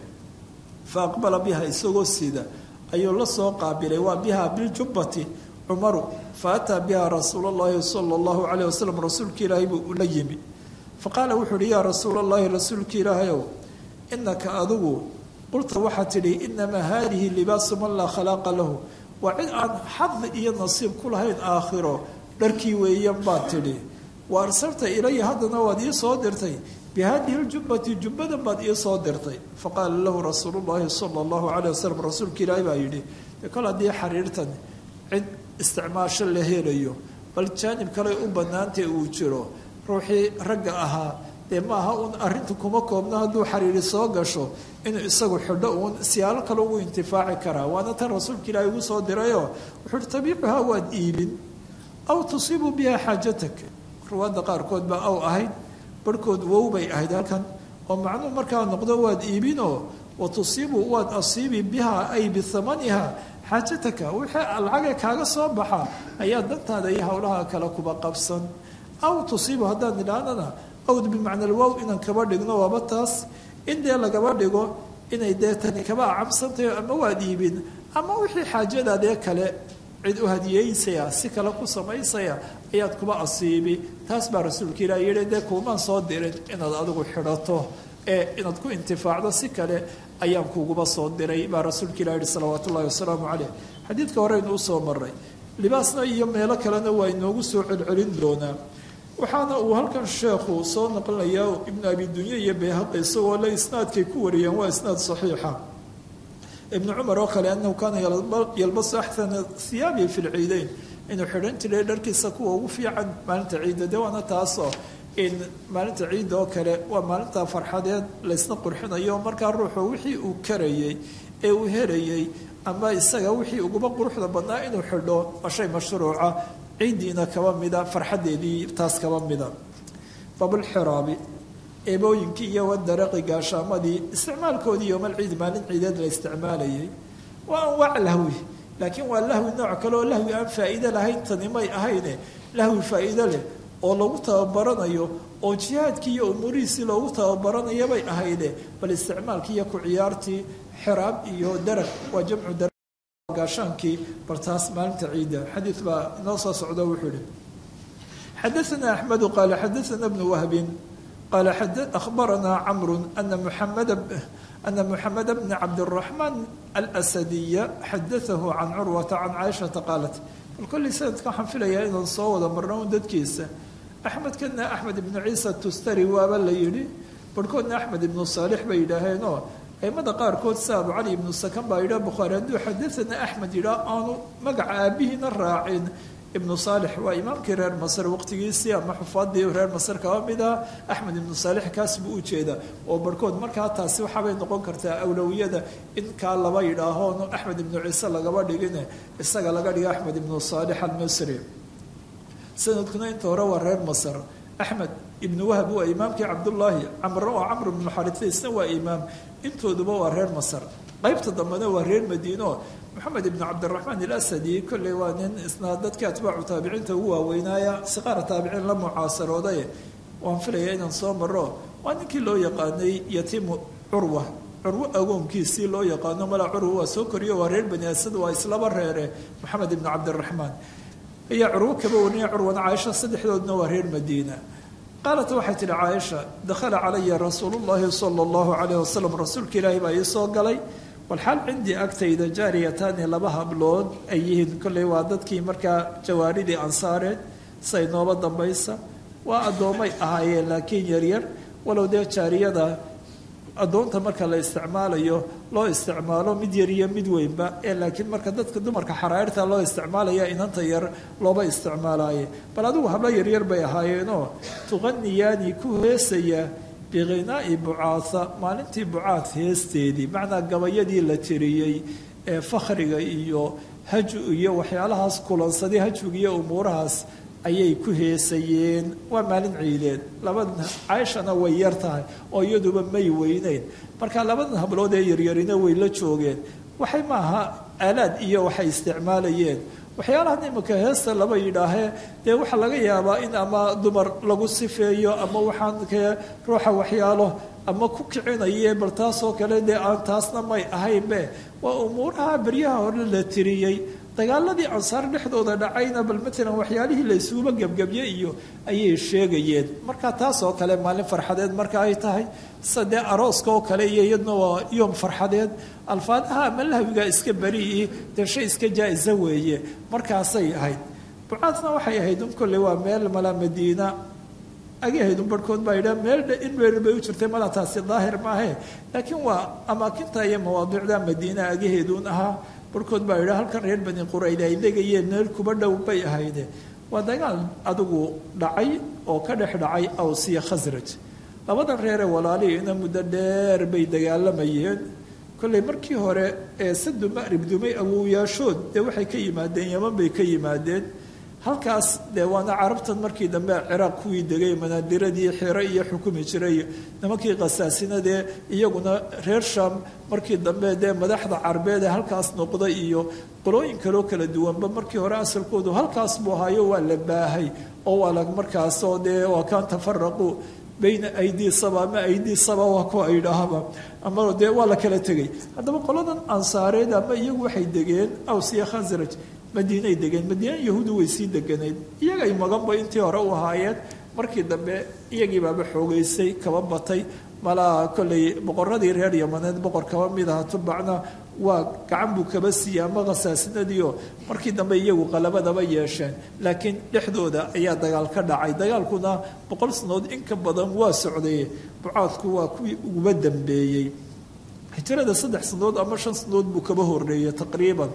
fa aqbala biha isagoo sida ayuu la soo qaabilay waa biha biljubbati cumaru fa ataa biha rasuul llahi sala allahu calayh wasalam rasuulka ilaahay buu ula yimi fa qaala wuxuu uhi yaa rasuul allahi rasuulka ilaahayow inaka adigu qulta waxaa tidhi inamaa haadihi libaasu man laa khalaaqa lahu waa cid aan xadi iyo nasiib ku lahayn aakhiro dharkii weeyan baad tidhi wa arsalta ilaya haddana waad ii soo dirtay bihadihi ljubbati jubbadan baad ii soo dirtay faqaala lahu rasuulu llahi sala allahu calayh wasalam rasuulka ilaahay baa yidhi de kol haddii xariirtan cid isticmaasho la helayo bal jaanib kale u bannaantay uu jiro ruuxii ragga ahaa dee maaha uun arrinta kuma koobno hadduu xariiri soo gasho inuu isagu xidho uun siyaalo kale ugu intifaaci karaa waana tan rasuulka ilaahay ugu soo dirayoo wuxuu uhi tabiicuhaa waad iibin aw tusiibu biha xaajatak ruwaadda qaarkood baa aw ahayd barhkood wow bay ahayd halkan oo macnuhu markaa noqdo waad iibinoo wa tusiibu waad asiibi biha ay bihamaniha xaajataka wixii lacagee kaaga soo baxa ayaa dantaada iyo howlaha kale kuba qabsan aw tusiibu haddaan idhaahnana awd bimacna alwow inaan kaba dhigno waaba taas in dee lagaba dhigo inay dee tani kaba acabsantahay ama waad iibin ama wixii xaajadaadee kale cid u hadiyeysaya si kale ku samaysaya ayaad kuba asiibi taas baa rasuulka ilaah yihi dee kuumaan soo dirin inaad adigu xidhato ee inaad ku intifaacdo si kale ayaan kuuguba soo diray baa rasuulka ilah yihi salawaatu ullahi wasalaamu caleyh xadiidka horeynu usoo maray libaasna iyo meelo kalena waa inoogu soo celcelin doonaa waxaana uu halkan sheekhu soo naqlinayaa ibnu abi dunye iyo bayhaqi isagoo le isnaadkay ku wariyaan waa isnaad saxiixa ibnu cumar oo kale anahu kaana yalbasu axsana hiyaabi fi lciideyn inuu xidhan jiray dharkiisa kuwa ugu fiican maalinta ciidda de waana taasoo in maalinta ciidda oo kale waa maalinta farxadeed laysna qurxinayo markaa ruuxu wixii uu karayey ee uu helayey ama isaga wixii uguba quruxda badnaa inuu xidho waa shay mashruuca ciiddiina kaba mida farxadeedii taas kaba mida babulxiraabi eebooyinkii iyo wadaraqi gaashaamadii isticmaalkoodii yoomal ciid maalin ciideed la isticmaalayay waa anwaac lahwi laakiin waa lahwi nooc kale oo lahwi aan faa'iide lahayn tani may ahayne lahwi faa'iide leh oo lagu tababaranayo oo jihaadkii iyo umuurihiisii loogu tababaranayo bay ahayde bal isticmaalkii iyo ku ciyaartii xiraab iyo daraq waa jamcu daraq gaashaankii bal taas maalinta ciidda xadiid baa inoo soo socdo wuxuu ihi xadaثna axmedu qaala xadaثna bnu wahbin qaala akhbarana camru ana muxamed ana muxamed bna cabdالraxmaan alsadiya xadaahu can curwata can caaishata qaalat bal kolley sanadka waxaan filayaa inaan soo wada marno un dadkiisa axmedkana axmed ibnu ciisa tustari waaba la yidhi barhkoodna axmed ibnu saalix bay yidhaaheenoo aimada qaarkood sa abu cali ibnu sakan baa yidhah bukhaari hadduu xadaana axmed yidhaah aanu magaca aabihiina raacin ibnu saalix waa imaamkii reer masar waqtigiisii ama xufaadii reer masar kaba mid ah axmed ibnu saalix kaas buu ujeeda oo barhkood markaa taasi waxaabay noqon kartaa awlowiyada in kaa laba yidhaaho axmed ibnu ciise lagaba dhigine isaga laga dhigo axmed ibnu saalix almisri sanadkuna inta hore waa reer masar axmed ibnu wahb waa imaamkii cabdullaahi camr oo camr ibnu xaritha isna waa imaam intooduba waa reer masar qaybta dambena waa reer madiino moxamed ibnu cabdiraxmaan ilasadi kolley waa nin isna dadkii atbaacu taabiciinta ugu waaweynaaya siqaara taabiciin la mucaasarooday waan filaya inaan soo maro waa ninkii loo yaqaanay yatiimu curwa curwo agoonkiisii loo yaqaano mala curwa waa soo koriyo waa reer bani asad waa islaba reere moxamed ibnu cabdiraxmaan ayaa curwo kaba warinaya curwana caaisha saddexdoodna waa reer madiina qaalat waxay tihi caaisha dakhala calaya rasuulu llahi sala allahu calayh wasalam rasuulka ilaahi baa ii soo galay walxaal cindii agtayda jaariyataani laba hablood ay yihiin kolley waa dadkii markaa jawaaridii ansaareed say nooba dambaysa waa addoommay ahaayeen laakiin yaryar walow dee jaariyada addoonta marka la isticmaalayo loo isticmaalo mid yar iyo mid weynba ee laakiin marka dadka dumarka xaraairta loo isticmaalaya inanta yar looba isticmaalaaye bal adigu hablo yaryar bay ahaayeenoo tuqaniyaani ku heesaya biqinaa'i bucaatha maalintii bucaad heesteedii macnaa gabayadii la tiriyey ee fakhriga iyo haju iyo waxyaalahaas kulansaday hajwiga iyo umuurahaas ayay ku heesayeen waa maalin ciideed labadan caaishana way yar tahay oo iyaduba may weyneyn marka labadan hablood ee yaryarina way la joogeen waxay maaha aalaad iyo waxay isticmaalayeen waxyaalahan imika heesta laba yidhaahee dee waxaa laga yaabaa in ama dumar lagu sifeeyo ama waxaan kee ruuxa waxyaalo ama ku kicinaye bal taasoo kale dee aan taasna may ahaynbe waa umuuraha beryaha hore la tiriyey dagaaladii ansaar dhexdooda dhacayna bal matalan waxyaalihii la isuguba gebgebye iyo ayay sheegayeen marka taasoo kale maalin farxadeed marka ay tahay sadee arooska oo kale iyo iyadna waa yoom farxadeed alfaadaha ama lahwiga iska beriii dee shay iska jaa-isa weeye markaasay ahayd bucaadna waxay ahayd un kolley waa meel mala madiina agahayd un barhkood baa yidhaha meel in meel bay u jirtay mala taasi daahir maahe laakiin waa amaakinta iyo mawaadiicda madiina agaheeduun ahaa barhkood baa yidhaha halkan reer bani qurayd ay degayeen meel kuba dhow bay ahayde waa dagaal adigu dhacay oo ka dhex dhacay awsiya khasraj labadan reere walaalihiina muddo dheer bay dagaalamayeen kolley markii hore ee sadu ma'rib dumay awowyaashood dee waxay ka yimaadeen yaman bay ka yimaadeen halkaas dee waana carabtan markii dambe ciraaq kuwii degay manaadiradii xiro iyo xukumi jiray nimankii khasaasinadee iyaguna reer sham markii dambe dee madaxda carbeed ee halkaas noqday iyo qolooyin kaloo kala duwanba markii hore asalkoodu halkaas buu ahaayo waa la baahay oo waa la markaasoo dee waa kaan tafaraqu bayna aydii saba ama aydii saba waa kuwa yidhaahaba ama dee waa la kala tegay haddaba qoladan ansaareed ama iyagu waxay degeen awsiya khasraj madiinay degeen madiina yahuudu way sii deganayd iyagay maganba intii hore u ahaayeen markii dambe iyagii baaba xoogeysay kaba batay malaa kolley boqoradii reer yamaneed boqor kaba mid aha tubacna waa gacan buu kaba siiyey ama khasaasinadiio markii dambe iyagu qalabadaba yeesheen laakiin dhexdooda ayaa dagaal ka dhacay dagaalkuna boqol sanood in ka badan waa socday bucaadku waa kuwii uguba dambeeyey hijrada saddex sanood ama shan sanood buu kaba horeeyey taqriiban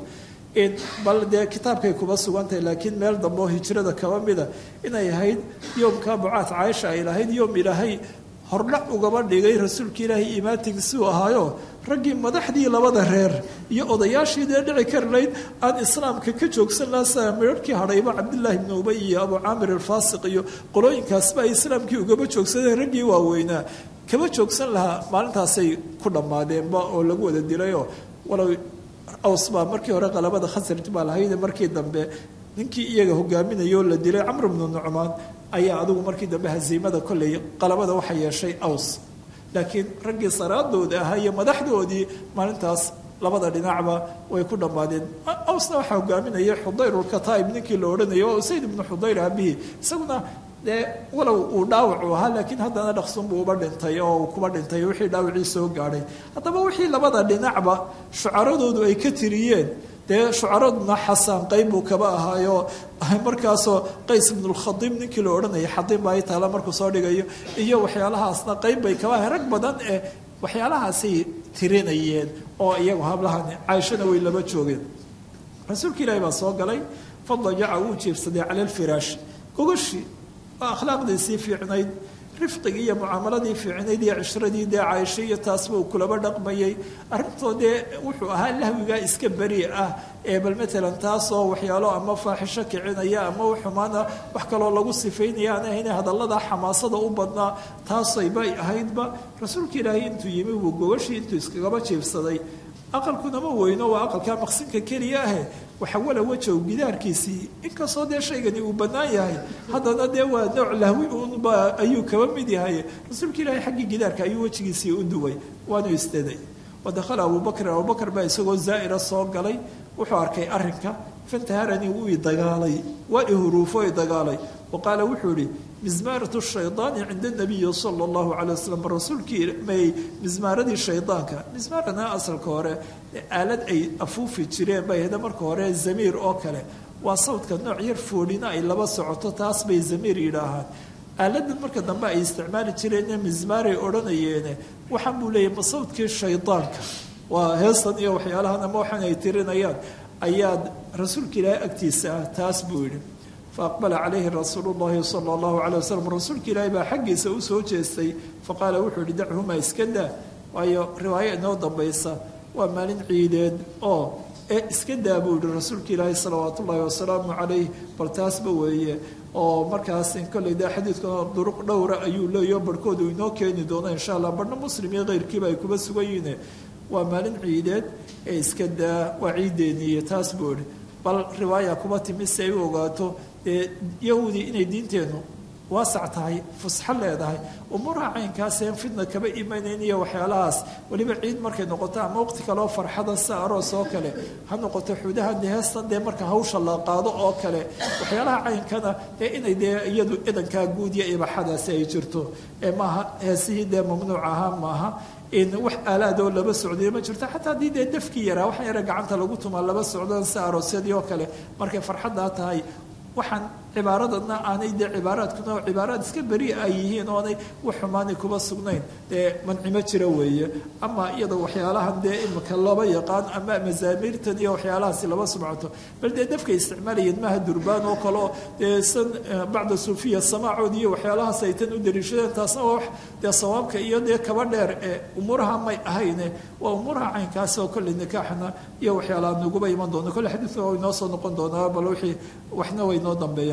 bal dee kitaabkay kuba sugantahay laakiin meel dambe oo hijrada kaba mida inay ahayd yoomka bucaad caaisha ay lahayd yoom ilaahay hordhac ugaba dhigay rasuulka ilaahay imaatigiisuu ahaayo raggii madaxdii labada reer iyo odayaashii dee dhici karlayd aan islaamka ka joogsan laha sida midharhkii hadhayba cabdillaahi ibnu ubay iyo abu caamir alfaasiq iyo qolooyinkaasba ay islaamkii ugaba joogsadeen raggii waaweynaa kaba joogsan lahaa maalintaasay ku dhammaadeenba oo lagu wada dilayoo walow aws baa markii hore qalabada khasraj baa lahayde markii dambe ninkii iyaga hogaaminayoo la dilay camr bnu nucmaan ayaa adigu markii dambe hasiimada kolley qalabada waxa yeeshay aws laakiin raggii saraadooda ahaa iyo madaxdoodii maalintaas labada dhinacba way ku dhammaadeen awsna waxaa hogaaminaya xudayrulkataib ninkii la odhanayay oo usayd ibnu xudayr aabihii isaguna dee walow uu dhaawacu ahaa laakiin haddana dhaqsunbuu uba dhintay oo uu kuba dhintay wixii dhaawacii soo gaadhay haddaba wixii labada dhinacba shucaradoodu ay ka tiriyeen dee shucaraduna xasaan qayb buu kaba ahaayo markaasoo qays ibnulkhadiim ninkii la odhanayay xadiim baa taala markuu soo dhigayo iyo waxyaalahaasna qayb bay kaba ahay rag badan ee waxyaalahaasay tirinayeen oo iyagu hablahani caaishana way laba joogeen rasuulka ilaahi baa soo galay fadajaca wuu jiibsaday cala alfiraash gogoshii waa akhlaaqdiisii fiicnayd rifqigii iyo mucaamaladii fiicnayd iyo cishradii dee caaisho iyo taasba uu kulaba dhaqmayay arrintoo dee wuxuu ahaa lahwigaa iska beri ah ee bal matalan taasoo waxyaalo ama faaxisho kicinaya ama xumaana wax kaloo lagu sifaynaya aan ahayn hadallada xamaasada u badnaa taasaybay ahaydba rasuulka ilaahay intuu yimi wuu gogashii intuu iskagaba jiibsaday aqalkunama weyno waa aqalkaa maqsinka keliya ahe waxawala wajow gidaarkiisii inkastoo dee shaygani uu bannaan yahay haddana dee waa nooc lahwi uunba ayuu kaba mid yahay rasuulka ilaahay xaggii gidaarka ayuu wejigiisii u duway waanu istaday wadakhala abubakrin abubakar baa isagoo zaa'ira soo galay wuxuu arkay arrinka fantaharanii wuu i dagaalay waa i huruufo i dagaalay wa qaala wuxuu ihi mismaaratu shaydaani cinda nabiyi sala allahu calay wasalam rasuulkii may mismaaradii shaydaanka mismaarana asalka hore aalad ay afuufi jireen bay hada marka hore zamiir oo kale waa sawdka nooc yar foodhina ay laba socoto taas bay zamiir yidhaahaan aaladan marka dambe ay isticmaali jireen mismaaray odhanayeene waxaan buu leeyahy ma sawdkii shaydaanka waa heestan iyo waxyaalahan ama waxaan ay tirinayaan ayaad rasuulka ilaahay agtiisa ah taas buu yidhi faaqbala calayhi rasuulu llahi sala allahu calay wasalam rasuulka ilaahay baa xaggiisa u soo jeestay faqaala wuxuu yihi dachumaa iska daa waayo riwaayo inoo dambaysa waa maalin ciideed oo ee iska daa buu yihi rasuulka ilaahay salawaatu ullaahi wasalaamu calayh bal taasba weeye oo markaas kolley dee xadiidkuna duruq dhowra ayuu leeyaho barhkoodu inoo keeni doono insha allah barhna muslim iyo keyrkiiba ay kuba sugan yihiin waa maalin ciideed ee iska daa waa ciideeniiyo taas buu ihi bal riwaaya kuba timi si ay u ogaato dee yahuudi inay diinteennu waasac tahay fusxo leedahay umuuraha caynkaaseen fidna kaba imanayn iyo waxyaalahaas weliba ciid markay noqoto ama waqti kaleoo farxada si aroos oo kale ha noqoto xudaha dee heestan dee marka hawsha la qaado oo kale waxyaalaha caynkana dee inay dee iyadu idankaa guud iyo ibaxadaasi ay jirto ee maaha heesihii dee mamnuuc ahaa maaha in wax aalaadoo laba socday ma jirto xataa haddii dee dafkii yaraa waxaa yara gacanta lagu tumaa laba socdaan si aroosyadii oo kale markay farxaddaa tahay waxaan cibaaradana aanay dee cibaaraadkuna oo cibaaraad iska beri ay yihiin oonay wax xumaanay kuba sugnayn dee mancimo jira weeye ama iyadoo waxyaalahan dee imika laba yaqaan ama mazaamiirtan iyo waxyaalahaasi laba sumcato bal dee dafkay isticmaalayeen maaha durbaan oo kaleo dee san bacda suufiya samaacood iyo waxyaalahaas ay tan u dariishadeen taasna waa wax dee sawaabka iyo dee kaba dheer ee umuuraha may ahayne waa umuuraha caynkaasi oo kolley nikaaxna iyo waxyaalaha naguba iman doona kolle xadiidka waa inoo soo noqon doonaa bal wixii waxna way noo dambeeyaan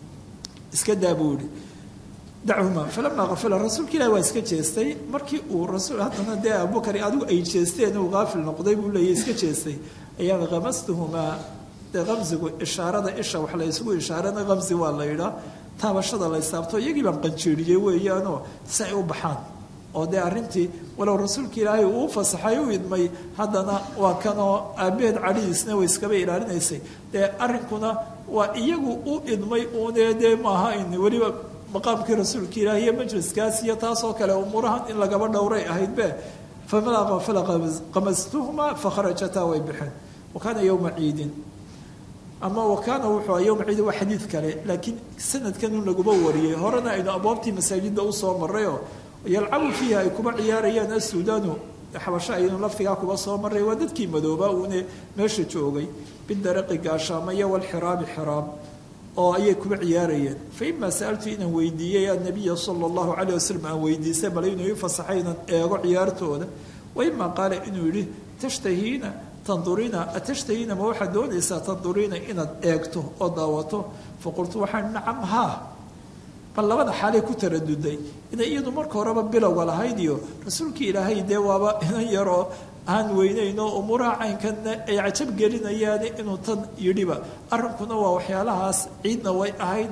iska daa buu yihi dachuma falamaa afala rasuulka ilahi waa iska jeestay markii uu rasul haddana dee abubakar adigu ay jeesteen uu haafil noqday buu leeyahy iska jeestay ayaan kamastuhumaa dee kamsigu ishaarada isha wax la isugu ishaarana kamsi waa la yidhaa taabashada la isaabto iyagii baan qanjeeriyey weeyaanoo si ay u baxaan oo dee arrintii walow rasuulka ilaahay uu u fasaxay u idmay haddana waa kanoo aabbaheed cadhidiisna way iskaba ilaalinaysay dee arrinkuna waa iyagu u idmay uune dee maaha in weliba maqaamkii rasuulka ilaah iyo majliskaas iyo taasoo kale umuurahan in lagaba dhowray ahaydbe famalaqa falaqamastuhuma fakharajataa way baxeen wa kaana yowma ciidin ama wa kaana wuxuu yowma ciidin waa xadiid kale laakiin sanadkan un laguma wariyey horena aynu abwaabtii masaajidda usoo marayoo yalcabu fiiha ay kuba ciyaarayaan assuudaanu xabasho aynu laftigaa kuba soo maray waa dadkii madooba uune meesha joogay bidaraqi gaashaama iyo walxiraabi xiraab oo ayay kuba ciyaarayeen fa imaa sa'altu inaan weydiiyey annabiya sala allahu calayh wasalam aan weydiisay bal inuu ii fasaxay inaan eego ciyaartooda wa imaa qaala inuu yidhi tashtahiina tanduriina atashtahiina ma waxaad doonaysaa tanduriina inaad eegto oo daawato faqultu waxaan nacam haa bal labada xaalay ku taraduday inay iyadu marka horeba bilowga lahayd iyo rasuulkii ilaahay dee waaba inan yaroo aan weynayno umuuraha caynkanna ay cajab gelinayaani inuu tan yidhiba arrinkuna waa waxyaalahaas ciidna way ahayd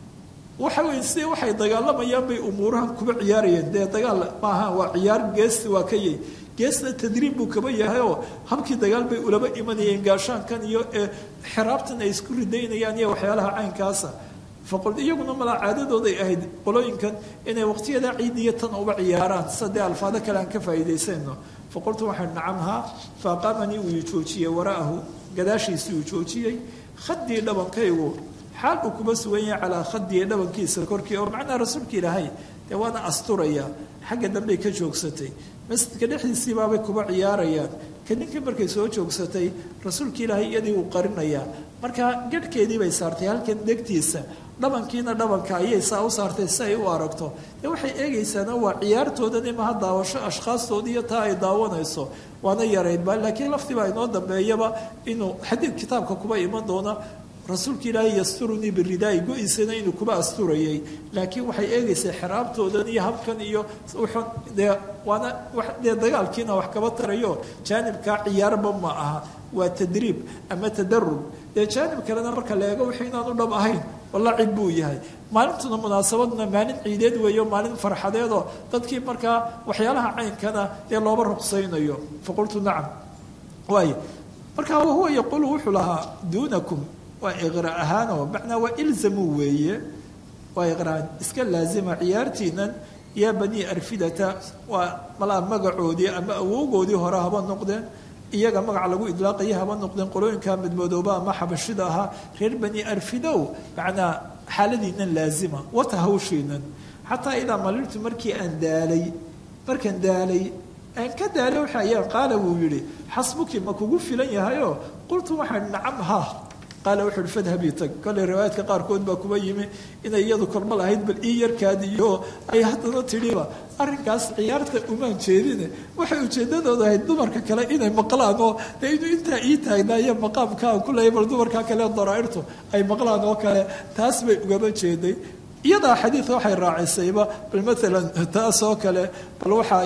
waxa weye si waxay dagaalamayaan bay umuurahan kuba ciyaarayeen dee dagaal maaha waa ciyaar geesti waa ka yay geesna tadriib buu kaba yahay oo habkii dagaal bay ulaba imanayeen gaashaankan iyo xiraabtan ay isku ridaynayaan iyo waxyaalaha caynkaasa faqul iyaguna malaa caadadooday ahayd qolooyinkan inay waqtiyada ciid iyo tan uba ciyaaraan sida dee alfaado kale aan ka faa'iidaysayno faqultu waxaan nacamhaa faaqaamanii uu joojiyey wara'ahu gadaashiisii uu joojiyey khadii dhabankaygu xaal uu kuma sugan yahay calaa khadii dhabankiisa korkii oo macnaha rasuulka ilaahay dee waana asturaya xagga dambey ka joogsatay masjidka dhexdiisii baabay kuba ciyaarayaan ka ninkii markay soo joogsatay rasuulka ilaahay iyadii uu qarinayaa marka garhkeedii bay saartay halkan degtiisa dhabankiina dhabanka ayay saa u saartay si ay u aragto dee waxay eegaysaana waa ciyaartoodan imaha daawasho ashkhaastoodii iyo taa ay daawanayso waana yaraydba laakiin laftiibaa inoo dambeeyaba inuu xadiid kitaabka kuba iman doona rasuulka ilaahay yasturunii biridaai go-isana inuu kuba asturayay laakiin waxay eegaysaa xiraabtoodan iyo habkan iyo wuxun dee waana dee dagaalkiina wax kaba tarayo jaanibkaa ciyaarba ma aha waa tadriib ama tadarub dee jaanib kalena marka la eego wixii inaanu dhab ahayn walla cid buu yahay maalintuna munaasabaduna maalin ciideed weeyo maalin farxadeedoo dadkii markaa waxyaalaha caynkana dee looba ruqsaynayo faqultu nacam waay marka wahuwa yaquulu wuxuu lahaa duunakum waa iqra ahaanoo macnaa waa ilzamuu weeye waa iqraan iska laazima ciyaartiinan yaa banii arfidata waa malaa magacoodii ama awowgoodii hore haba noqdeen iyaga magac lagu idlaaqaya haba noqdeen qolooyinka madmadooba ama xabashida ahaa reer bani arfidow macnaa xaaladiinan laazima wata hawshiinan xataa idaa maliltu markii aan daalay markaan daalay aan ka daalay waxa ayaan qaala wuu yidhi xasbuki ma kugu filan yahayoo qultu waxaan nacam ha qaala wuxu uhi fadhabii tag kolley riwaayaadka qaarkood baa kuba yimi inay iyadu korma lahayd bal ii yarkaadiyo ay haddana tidhiba arrinkaas ciyaarta umaan jeedine waxay ujeeddadooda ahayd dumarka kale inay maqlaan oo dee inuu intaa ii taagnaayo maqaamkaan ku leeya bal dumarka kale daraairtu ay maqlaan oo kale taas bay ugaba jeeday iyadaa xadiidka waxay raacisayba bal maalan taas oo kale bal waxa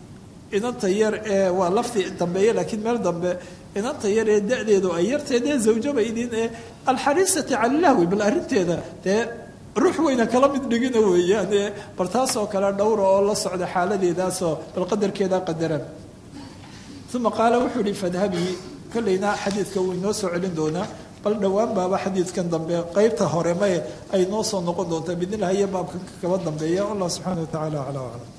inanta yar ee waa lafti dambeeye laakiin meel dambe inanta yar ee da-deedu ay yartee dee zawjaba idin ee alxariisati cala lahwi bal arrinteeda dee ruux weyna kala mid dhigina weeyaan ee bal taasoo kale dhowra oo la socda xaaladeedaasoo bal qadarkeedaa qadaran uma qaala wuxuu ihi fadhabii kolleyna xadiidka wuu inoo soo celin doonaa bal dhowaan baaba xadiidkan dambe qeybta hore mae ay noo soo noqon doontaa bidnilah iyo baabkan kaba dambeeya allah subxaana wa tacaala aclaa aclam